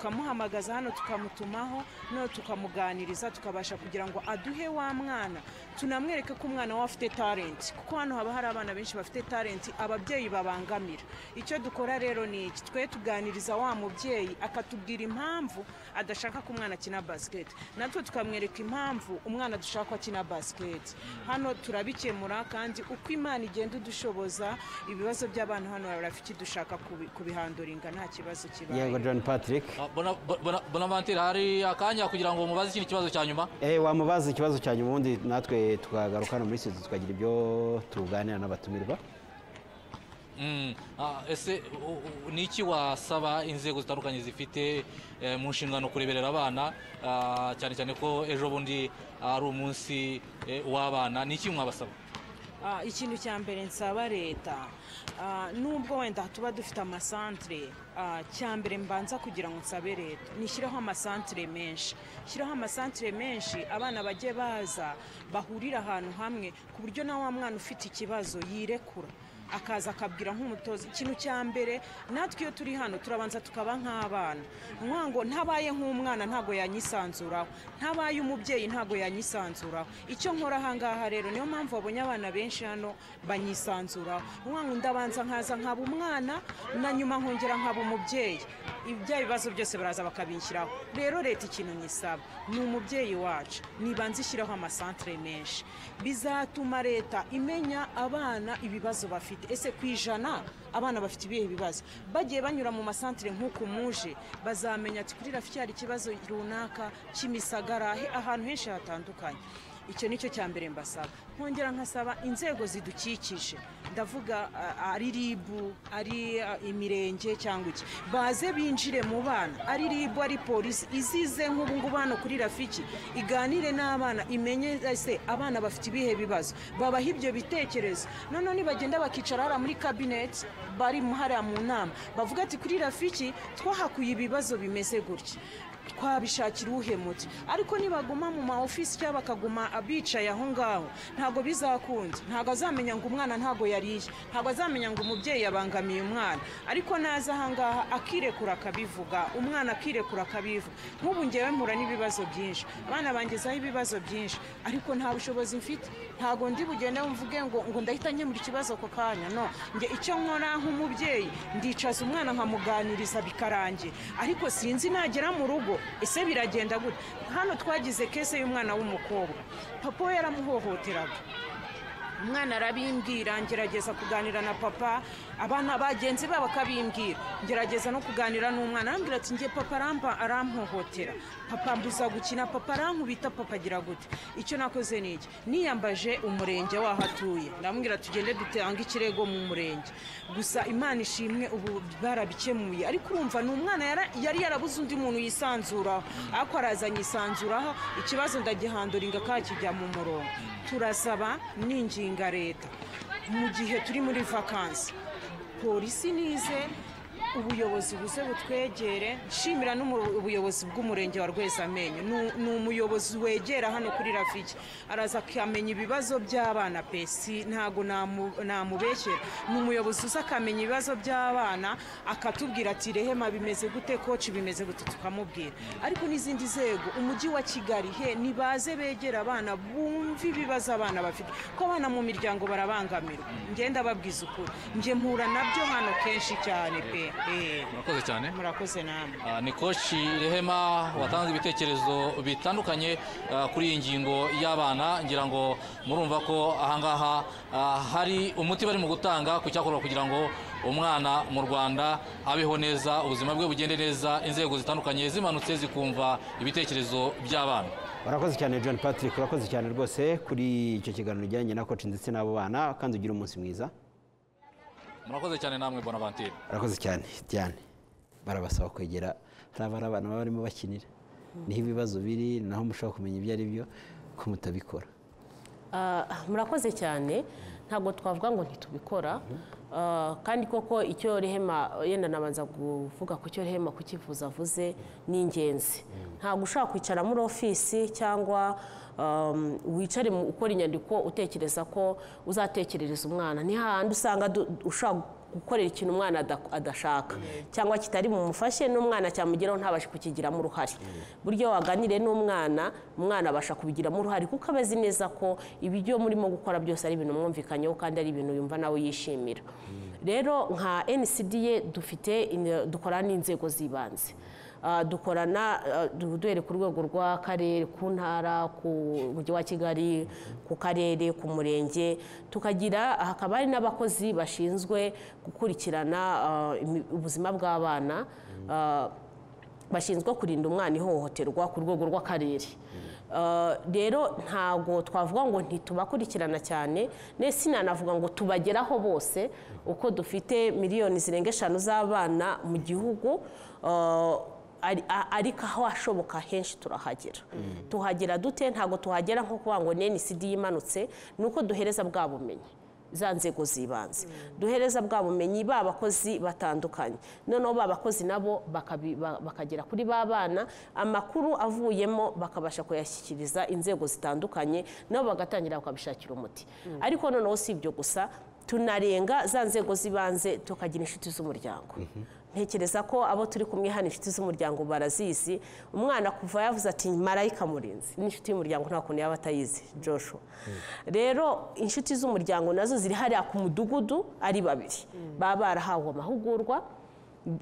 tukamuhamagaza hano tukamutumaho no tukamuganiriza tukabasha kugira ngo aduhe wa mwana tunamwereke ko umwana we afite talenti kuko hano haba hari abana benshi bafite talenti ababyeyi babangamira icyo dukora rero ni iki twe tuganiriza wa mubyeyi akatubwira impamvu adashaka ko umwana akina basiketi natwe tukamwereka impamvu umwana dushaka ko akina basiketi hano turabikemura kandi uko imana igenda idushoboza ibibazo by'abana hano barafite dushaka kubi- kubihanduringa nta kibazo yego kibaye john patrick Ah, Bona- Bona- bonavantile hari akanya kugira ngo mubaze ikindi kibazo cya nyuma Eh, wamubaza ikibazo cya nyuma ubundi natwe tukagaruka hano muri studio tukagira ibyo tuganira n'abatumirwa Mm. Ah, ese u- u- ni iki wasaba inzego zitandukanye zifite eh, mu nshingano kureberera abana ah, cyane cyane ko ejo bundi ari umunsi eh, w'abana ni iki mwabasaba Ah, ikintu cya mbere nsaba leta ah, nubwo wenda tuba dufite amasantere ah, cya mbere mbanza kugira ngo nsabe leta nishyireho amasantere menshi shyiraho amasantere menshi abana bajye baza bahurira ahantu hamwe ku buryo na wa mwana ufite ikibazo yirekura akaza akabwira nk'umutoza ikintu cya mbere natwe iyo turi hano turabanza tukaba nk'abana Nkuvuga ngo ntabaye nk'umwana ntago yanyisanzuraho ntabaye umubyeyi ntago yanyisanzuraho icyo nkora ahangaha rero niyo mpamvu babonye abana benshi hano banyisanzuraho Nkuvuga ngo ndabanza nkaza nkaba umwana na nyuma nkongera nkaba umubyeyi ibya bibazo byose baraza bakabinshyiraho rero leta ikintu nyisaba ni umubyeyi wacu nibanza ishyiraho amasantere menshi bizatuma leta imenya abana ibibazo bafite ese ku ijana abana bafite ibihe bibazo bagiye banyura mu masantere nk'uku muje bazamenya ati kuri rafiki hari ikibazo runaka kimisagara he- ahantu henshi hatandukanye icyo nicyo cya mbere mbasaba nkongera nkasaba inzego zidukikije ndavuga ah, ari ribu ari ah, imirenge cyangwa iki baze binjire mu bana ari ribu ari polisi izize nk'ubu ngubu hano kuri rafiki iganire n'abana imenye ese abana bafite ibihe bibazo babaha ibyo bitekerezo noneho nibagenda bakicara hariya muri kabineti bari mu- hariya mu nama bavuga ati kuri rafiki twahakuye ibibazo bimeze gutya twabishakira uhemutse ariko nibaguma mu ma ofisi cyangwa bakaguma abicaye aho ngaho ntabwo bizakunze ntabwo azamenya ngo umwana ntabwo yariye ntabwo azamenya ngo umubyeyi abangamiye umwana ariko naza aha ngaha akirekura akabivuga umwana akirekura akabivuga nk'ubu ngewe mpura n'ibibazo byinshi abana bangezaho ibibazo byinshi ariko nta bushobozi mfite ntabwo ndi bugende mvuge ngo ngo ndahita nkemura ikibazo ako kanya no njye icyo nkora nk'umubyeyi ndicaza umwana nkamuganiriza bikarangira ariko sinzi nagera mu rugo ese biragenda gute hano twagize kese y'umwana w'umukobwa papa we yaramuhohoteraga umwana arabimbwira ngerageza kuganira na papa abana bagenzi be bakabimbwira ngerageza no kuganira n'umwana arambwira ati ngiye papa aramba arampohotera papa mbuza gukina papa arankubita papa agira gute icyo nakoze ni iki niyambaje umurenge waho atuye ndamubwira tugende dutanga ikirego mu murenge gusa imana ishimwe ubu barabikemuye ariko urumva ni umwana yara- yari yarabuze undi muntu yisanzuraho ariko arazanye isanzuraho ikibazo ndagihandura ingaka kijya mu murongo turasaba n'inginga leta mu gihe turi muri vakansi polisi nize ubuyobozi buze butwegere nshimira n'ubuyobozi bw'umurenge wa rwezamenyo Ni- ni umuyobozi wegera hano kuri rafiki araza akamenya ibibazo by'abana pesi ntabwo namu- namubeshyera ni umuyobozi uza akamenya ibibazo by'abana akatubwira ati rehema bimeze gute koci bimeze gute tukamubwira ariko n'izindi nzego umujyi wa kigali he nibaze begera abana bumve ibibazo abana bafite ko abana mu miryango barabangamirwa ngenda babwiza ukuri njye mpura nabyo hano kenshi cyane pe Eh, murakoze cyane murakoze namwe Ah, ni koci rehema watanze ibitekerezo bitandukanye ah, kuri iyi ngingo y'abana ngira ngo murumva ko ahangaha ah, hari umuti barimo gutanga ku cyakorwa kugira ngo umwana mu rwanda abeho neza ubuzima bwe bugende neza inzego zitandukanye zimanutse zikumva ibitekerezo by'abana urakoze cyane john patrick urakoze cyane rwose kuri icyo kiganiro ujyanye na koci ndetse n'abo bana kandi ugire umunsi mwiza murakoze cyane namwe bonavantire urakoze cyane diane barabasaba kwegera hari abari abana baba barimo bakinira niho ibibazo biri naho mushobora kumenya ibyo ari byo ko mutabikora Ah, murakoze cyane ntabwo twavuga ngo ntitubikora Ah, kandi koko icyo rehema yenda nabanza kuvuga ku cyo rehema kukivuza avuze ni ingenzi ntabwo ushobora kwicara muri ofisi cyangwa um, wicare mu- ukora inyandiko utekereza ko uzatekerereza umwana ni hahandi usanga du- ushobora gukorera ikintu umwana ada- adashaka cyangwa kitari bumufashe n'umwana cyamugeraho ntabashe kukigiramo uruhare buryo waganire n'umwana umwana abasha kubigiramo uruhare kuko aba azi neza ko ibyo murimo gukora byose ari ibintu mwumvikanyeho kandi ari ibintu yumva nawe yishimira rero nka ncda dufite in- dukorana n'inzego z'ibanze Ah, dukorana ah, du- duhere ku rwego rw'akarere ku ntara ku mujyi wa kigali ku karere ku murenge tukagira hakaba hari n'abakozi bashinzwe gukurikirana ah, imi- ubuzima bw'abana Ah, bashinzwe kurinda umwana ihohoterwa ku rwego rw'akarere Ah, rero ntago twavuga ngo ntitubakurikirana cyane ndetse sinanavuga ngo tubageraho bose uko dufite miliyoni zirenga eshanu z'abana mu gihugu Ah, ari- a- ariko aho hashoboka henshi turahagera tuhagera dute ntabwo tuhagera nko kuvuga ngo ncd yimanutse ni uko duhereza bwa bumenyi za nzego z'ibanze duhereza bwa bumenyi ba bakozi batandukanye noneho ba bakozi nabo bakabi- ba- bakagera kuri ba bana amakuru avuyemo bakabasha kuyashyikiriza inzego zitandukanye nabo bagatangira bakabishakira umuti ariko noneho si ibyo gusa tunarenga za nzego z'ibanze tukagira inshuti z'umuryango ntekereza ko abo turi kumwe hano inshuti z'umuryango barazizi umwana kuva yavuze ati marayika murinzi n'inshuti y'umuryango nta kuntu yaba atayizi joshua rero inshuti z'umuryango nazo ziri hariya ku mudugudu ari babiri baba barahawe amahugurwa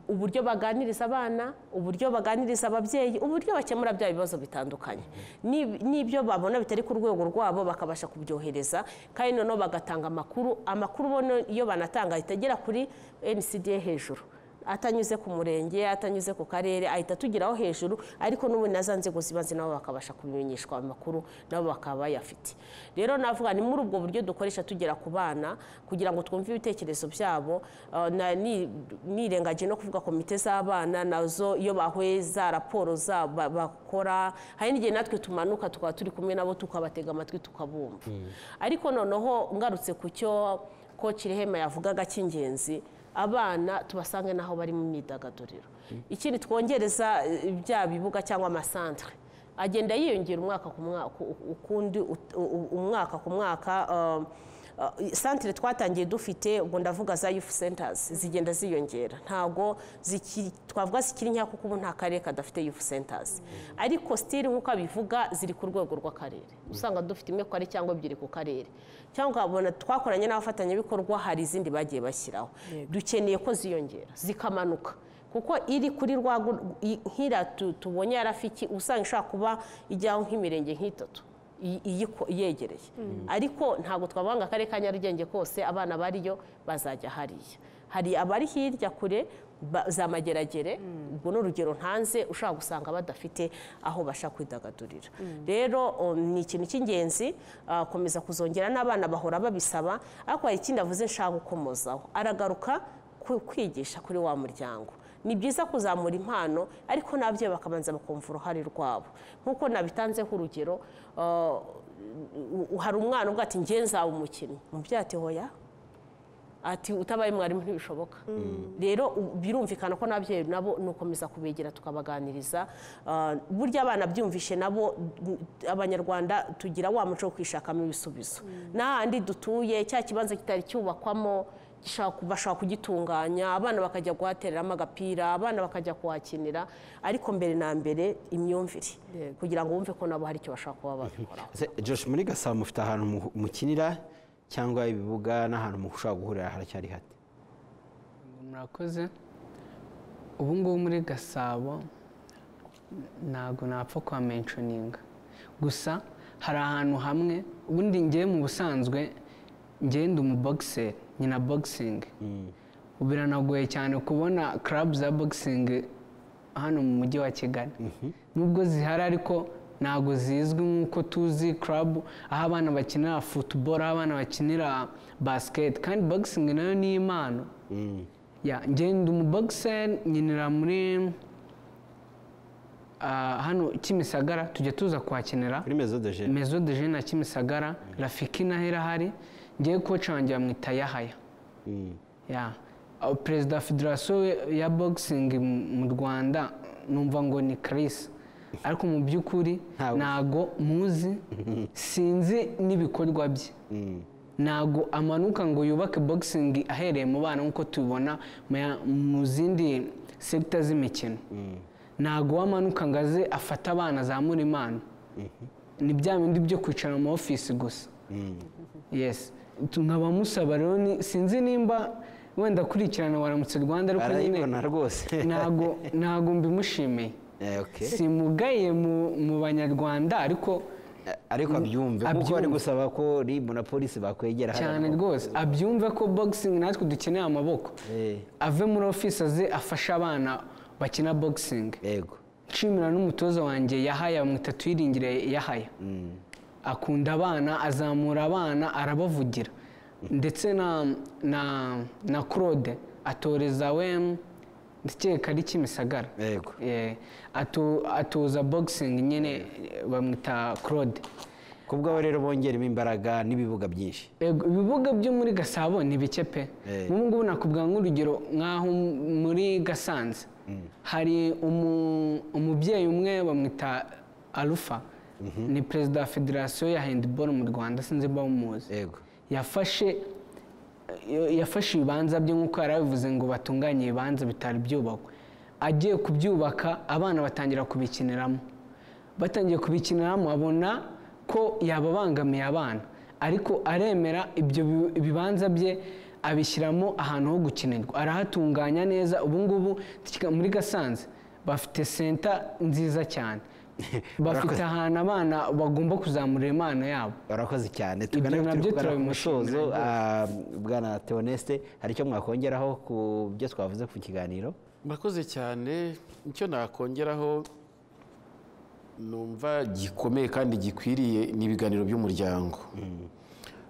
uburyo baganiriza abana uburyo baganiriza ababyeyi uburyo bakemura bya bibazo bitandukanye Ni- n'ibyo babona bitari ku rwego rwabo bakabasha kubyohereza kandi noneho bagatanga amakuru amakuru bo no- iyo banatanga ahita agera kuri ncda hejuru atanyuze ku murenge atanyuze ku karere ahita atugeraho hejuru ariko n'ubundi na za nzego z'ibanze nabo bakabasha kubimenyeshwa amakuru nabo bakaba bayafite rero navuga ni muri ubwo buryo dukoresha tugera ku bana kugira ngo twumve ibitekerezo byabo Ah, na- ni- nirengagiye no kuvuga komite z'abana nazo iyo bahweza raporo zabo ba- bakora hari n'igihe natwe tumanuka tukaba turi kumwe nabo tukabatega amatwi tukabumva ariko noneho ngarutse ku cyo ko Kirihema yavugaga cy'ingenzi abana tubasange n'aho bari mu myidagaduriro ikindi twongereza eh, bya bibuga cyangwa amasantere agenda yiyongera umwaka ku mwaka u- ukundi ut- u- u- umwaka ku mwaka um, uh, santere twatangiye dufite ubwo ndavuga za youth centers zigenda ziyongera ntabwo ziki- twavuga zikiri nkeya kuko ubu nta karere kadafite youth centers ariko sitiri nk'uko abivuga ziri ku rwego rw'akarere usanga dufite imwe ku karere cyangwa ebyiri ku karere cyangwa ukabona twakoranye n'abafatanyabikorwa hari izindi bagiye bashyiraho dukeneye ko ziyongera zikamanuka kuko iri kuri rwa gu- i- nk'iriya tu- tubonye ya rafiki usanga ishobora kuba ijyaho nk'imirenge nk'itatu i- iyiko- iyegereye ariko ntabwo twavuga ngo akarere ka nyarugenge kose abana bariyo bazajya hariya hari abari hirya kure ba- za mageragere ubwo ni urugero ntanze ushobora gusanga badafite aho basha kwidagadurira rero o, ni ikintu cy'ingenzi ah, komeza kuzongera n'abana bahora babisaba ariko hari ikindi avuze nshaka gukomozaho aragaruka ku- kwigisha kuri wa muryango ni byiza kuzamura impano ariko n'ababyeyi bakabanza bakumva uruhare rwabo nk'uko nabitanzeho urugero ah, u- u- hari umwana ubwo ati nge nzaba umukinnyi umubyeyi ati hoya ati utabaye mwarimu ntibishoboka rero u- birumvikana ko n'ababyeyi nabo ni ukomeza kubegera tukabaganiriza Ah, burya abana byumvishe nabo m- abanyarwanda tugira wa muco wo kwishakamo ibisubizo n'ahandi dutuye cya kibanza kitari cyubakwamo gishaka- bashaka kugitunganya abana bakajya guhatereramo agapira abana bakajya kuhakinira ariko mbere na mbere imyumvire kugira ngo bumve ko nabo hari icyo bashaka kuba babikoraho Ese, Josh muri gasabo mufite ahantu mu- mukinira cyangwa ibibuga n'ahantu mushobora guhurira haracyari hate murakoze ubu ngubu muri gasabo ntabwo napfa kwa menshoninga gusa hari ahantu hamwe ubundi ngewe mu busanzwe ngewe ndi umubogise nyina bogisingi ubu biranagoye cyane kubona karabu za bogisingi hano mu mujyi wa kigali nubwo zihari ariko ntabwo zizwi nk'uko tuzi karabu aho abana bakinira futuboro aho abana bakinira basiketi kandi bogisingi nayo ni impano ya ngenda umubogise nkinira muri ah, hano kimisagara tujya tuza kuhakinira kuri mezo de jene mezo de jene na kimisagara rafiki naho irahari ngewe koca wanjye bamwita yahaya ya Ah, perezida wa federasiyo we- ya bogisingi mu rwanda numva ngo ni karisa ariko mu by'ukuri Ntawe. ntago muzi sinzi n'ibikorwa bye ntago amanuka ngo yubake bogisingi ahereye mu bana nk'uko tubibona mu ya- mu zindi segita z'imikino ntago wamanuka ngo aze afate abana azamura impano ni bya bindi byo kwicara mu ofisi gusa yes Tu- nkaba musaba rero ni- sinzi nimba wenda akurikirana waramutse rwanda ariko arayibona nyine rwose ntago ntago mbimushimiye Eh, okay. simugaye mu- mu banyarwanda ariko Eh, ariko abyumve kuko ari Abyumve. gusaba ko rib na polisi bakwegera hariya cyane ngo- rwose abyumve ko bogisingi natwe dukeneye amaboko Eh. ave muri ofisi aze afashe abana bakina bogisingi yego nshimira n'umutoza wanjye yahaya bamwita tuyiringire yahaya akunda abana azamura abana arabavugira ndetse na na na claude atoreza we ndakeka ari kimisagara Yego. Eh, ato- atoza bogisingi nyine eh, bamwita claude kubwaho rero bongeramo imbaraga n'ibibuga byinshi Ego, ibibuga byo muri gasabo ni bike pe Eh. nk'ubu ngubu nakubwira nk'urugero nk'aho muri gasanze hari umu- umubyeyi umwe bamwita arufa ni perezida wa federasiyo ya handiboro mu rwanda sinzi niba umuzi yego yafashe yafashe ibibanza bye nk'uko yari abivuze ngo batunganye ibibanza bitari byubakwa agiye kubyubaka abana batangira kubikiniramo batangiye kubikiniramo abona ko yababangamiye abana ariko aremera ibyo bi- ibibanza bye abishyiramo ahantu ho gukinirwa arahatunganya neza ubu ngubu muri gasanze bafite senta nziza cyane bafite ahantu abana bagomba kuzamura impano yabo barakoze cyane tugana Ibyo nabyo turi kugana ku turabimushimira musozo rwose. ah, bwana teoneste hari icyo mwakongeraho ku byo twavuze ku kiganiro murakoze cyane icyo nakongeraho numva gikomeye kandi gikwiriye ni ibiganiro by'umuryango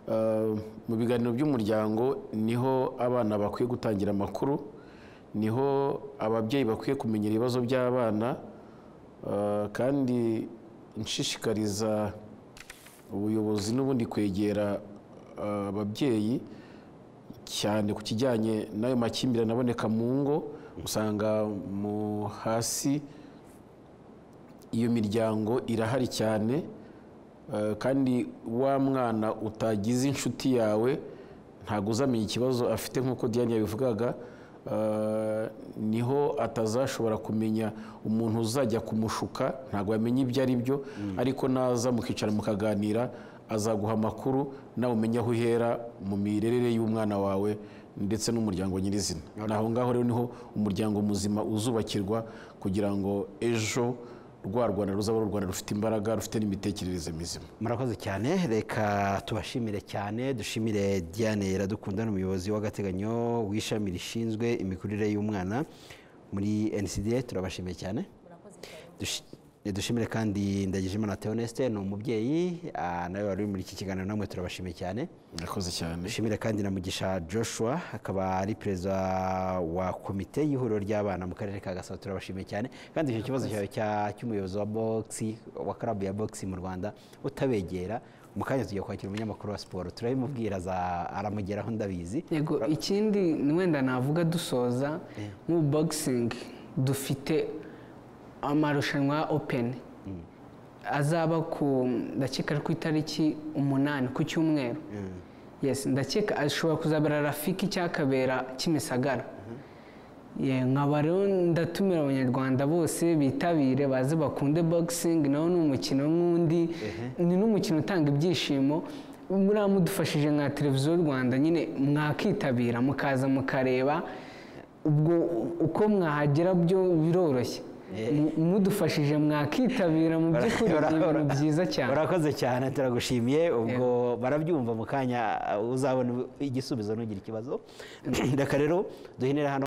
Eh, mu biganiro by'umuryango niho abana bakwiye gutangira amakuru niho ababyeyi bakwiye kumenya ibibazo by'abana eh, kandi nshishikariza ubuyobozi n'ubundi kwegera eh, ababyeyi cyane ku kijyanye n'ayo makimbirane aboneka mu ngo usanga mu hasi iyo miryango irahari cyane eh, kandi wa mwana utagize inshuti yawe ntabwo uzamenya ikibazo afite nk'uko diane yabivugaga eh, niho atazashobora kumenya umuntu uzajya kumushuka ntabwo yamenya ibyo ari byo ariko naza mukicara mukaganira azaguha amakuru nawe umenya aho uhera mu mirerere y'umwana wawe ndetse n'umuryango nyirizina ni aho ngaho rero niho umuryango muzima uzubakirwa kugira ngo ejo rwa rwanda ruzaba ari u rwanda rufite imbaraga rufite n'imitekerereze mizima murakoze cyane reka tubashimire cyane dushimire diane iradukunda n'umuyobozi w'agateganyo w'ishami rishinzwe imikurire y'umwana muri ncda turabashimiye cyane Dushi- dushimire kandi ndagijimana teoneste ni umubyeyi ah, nawe wari uri muri iki kiganiro namwe turabashimiye cyane murakoze cyane dushimire kandi na mugisha joshua akaba ari perezida wa komite y'ihuriro ry'abana mu karere ka gasabo turabashimiye cyane kandi icyo kibazo cyawe cya- cy'umuyobozi wa bogisi wa karabu ya bogisi mu rwanda utabegera mu kanya tugiye kwakira umunyamakuru wa siporo turabimubwira aza- aramugeraho ndabizi yego ikindi ni wenda navuga dusoza nk'ubu bogisingi dufite amarushanwa ya openi azaba ku ndakeka ari ku itariki umunani ku cyumweru yesi ndakeka ashobora kuzabera rafiki cyakabera kimisagara Ye, nkaba rero ndatumira abanyarwanda bose bitabire baze bakunde bogisingi nawe ni umukino nk'undi ni n'umukino utanga ibyishimo muriya mudufashije nka televiziyo y'u rwanda nyine mwakitabira mukaza mukareba ubwo uko mwahagera byo biroroshye Mu- mudufashije mwakitabira mu by'ukuri ni ibintu byiza cyane urakoze cyane turagushimiye ubwo barabyumva mu kanya uzabona igisubizo ntugire ikibazo reka rero duhinira hano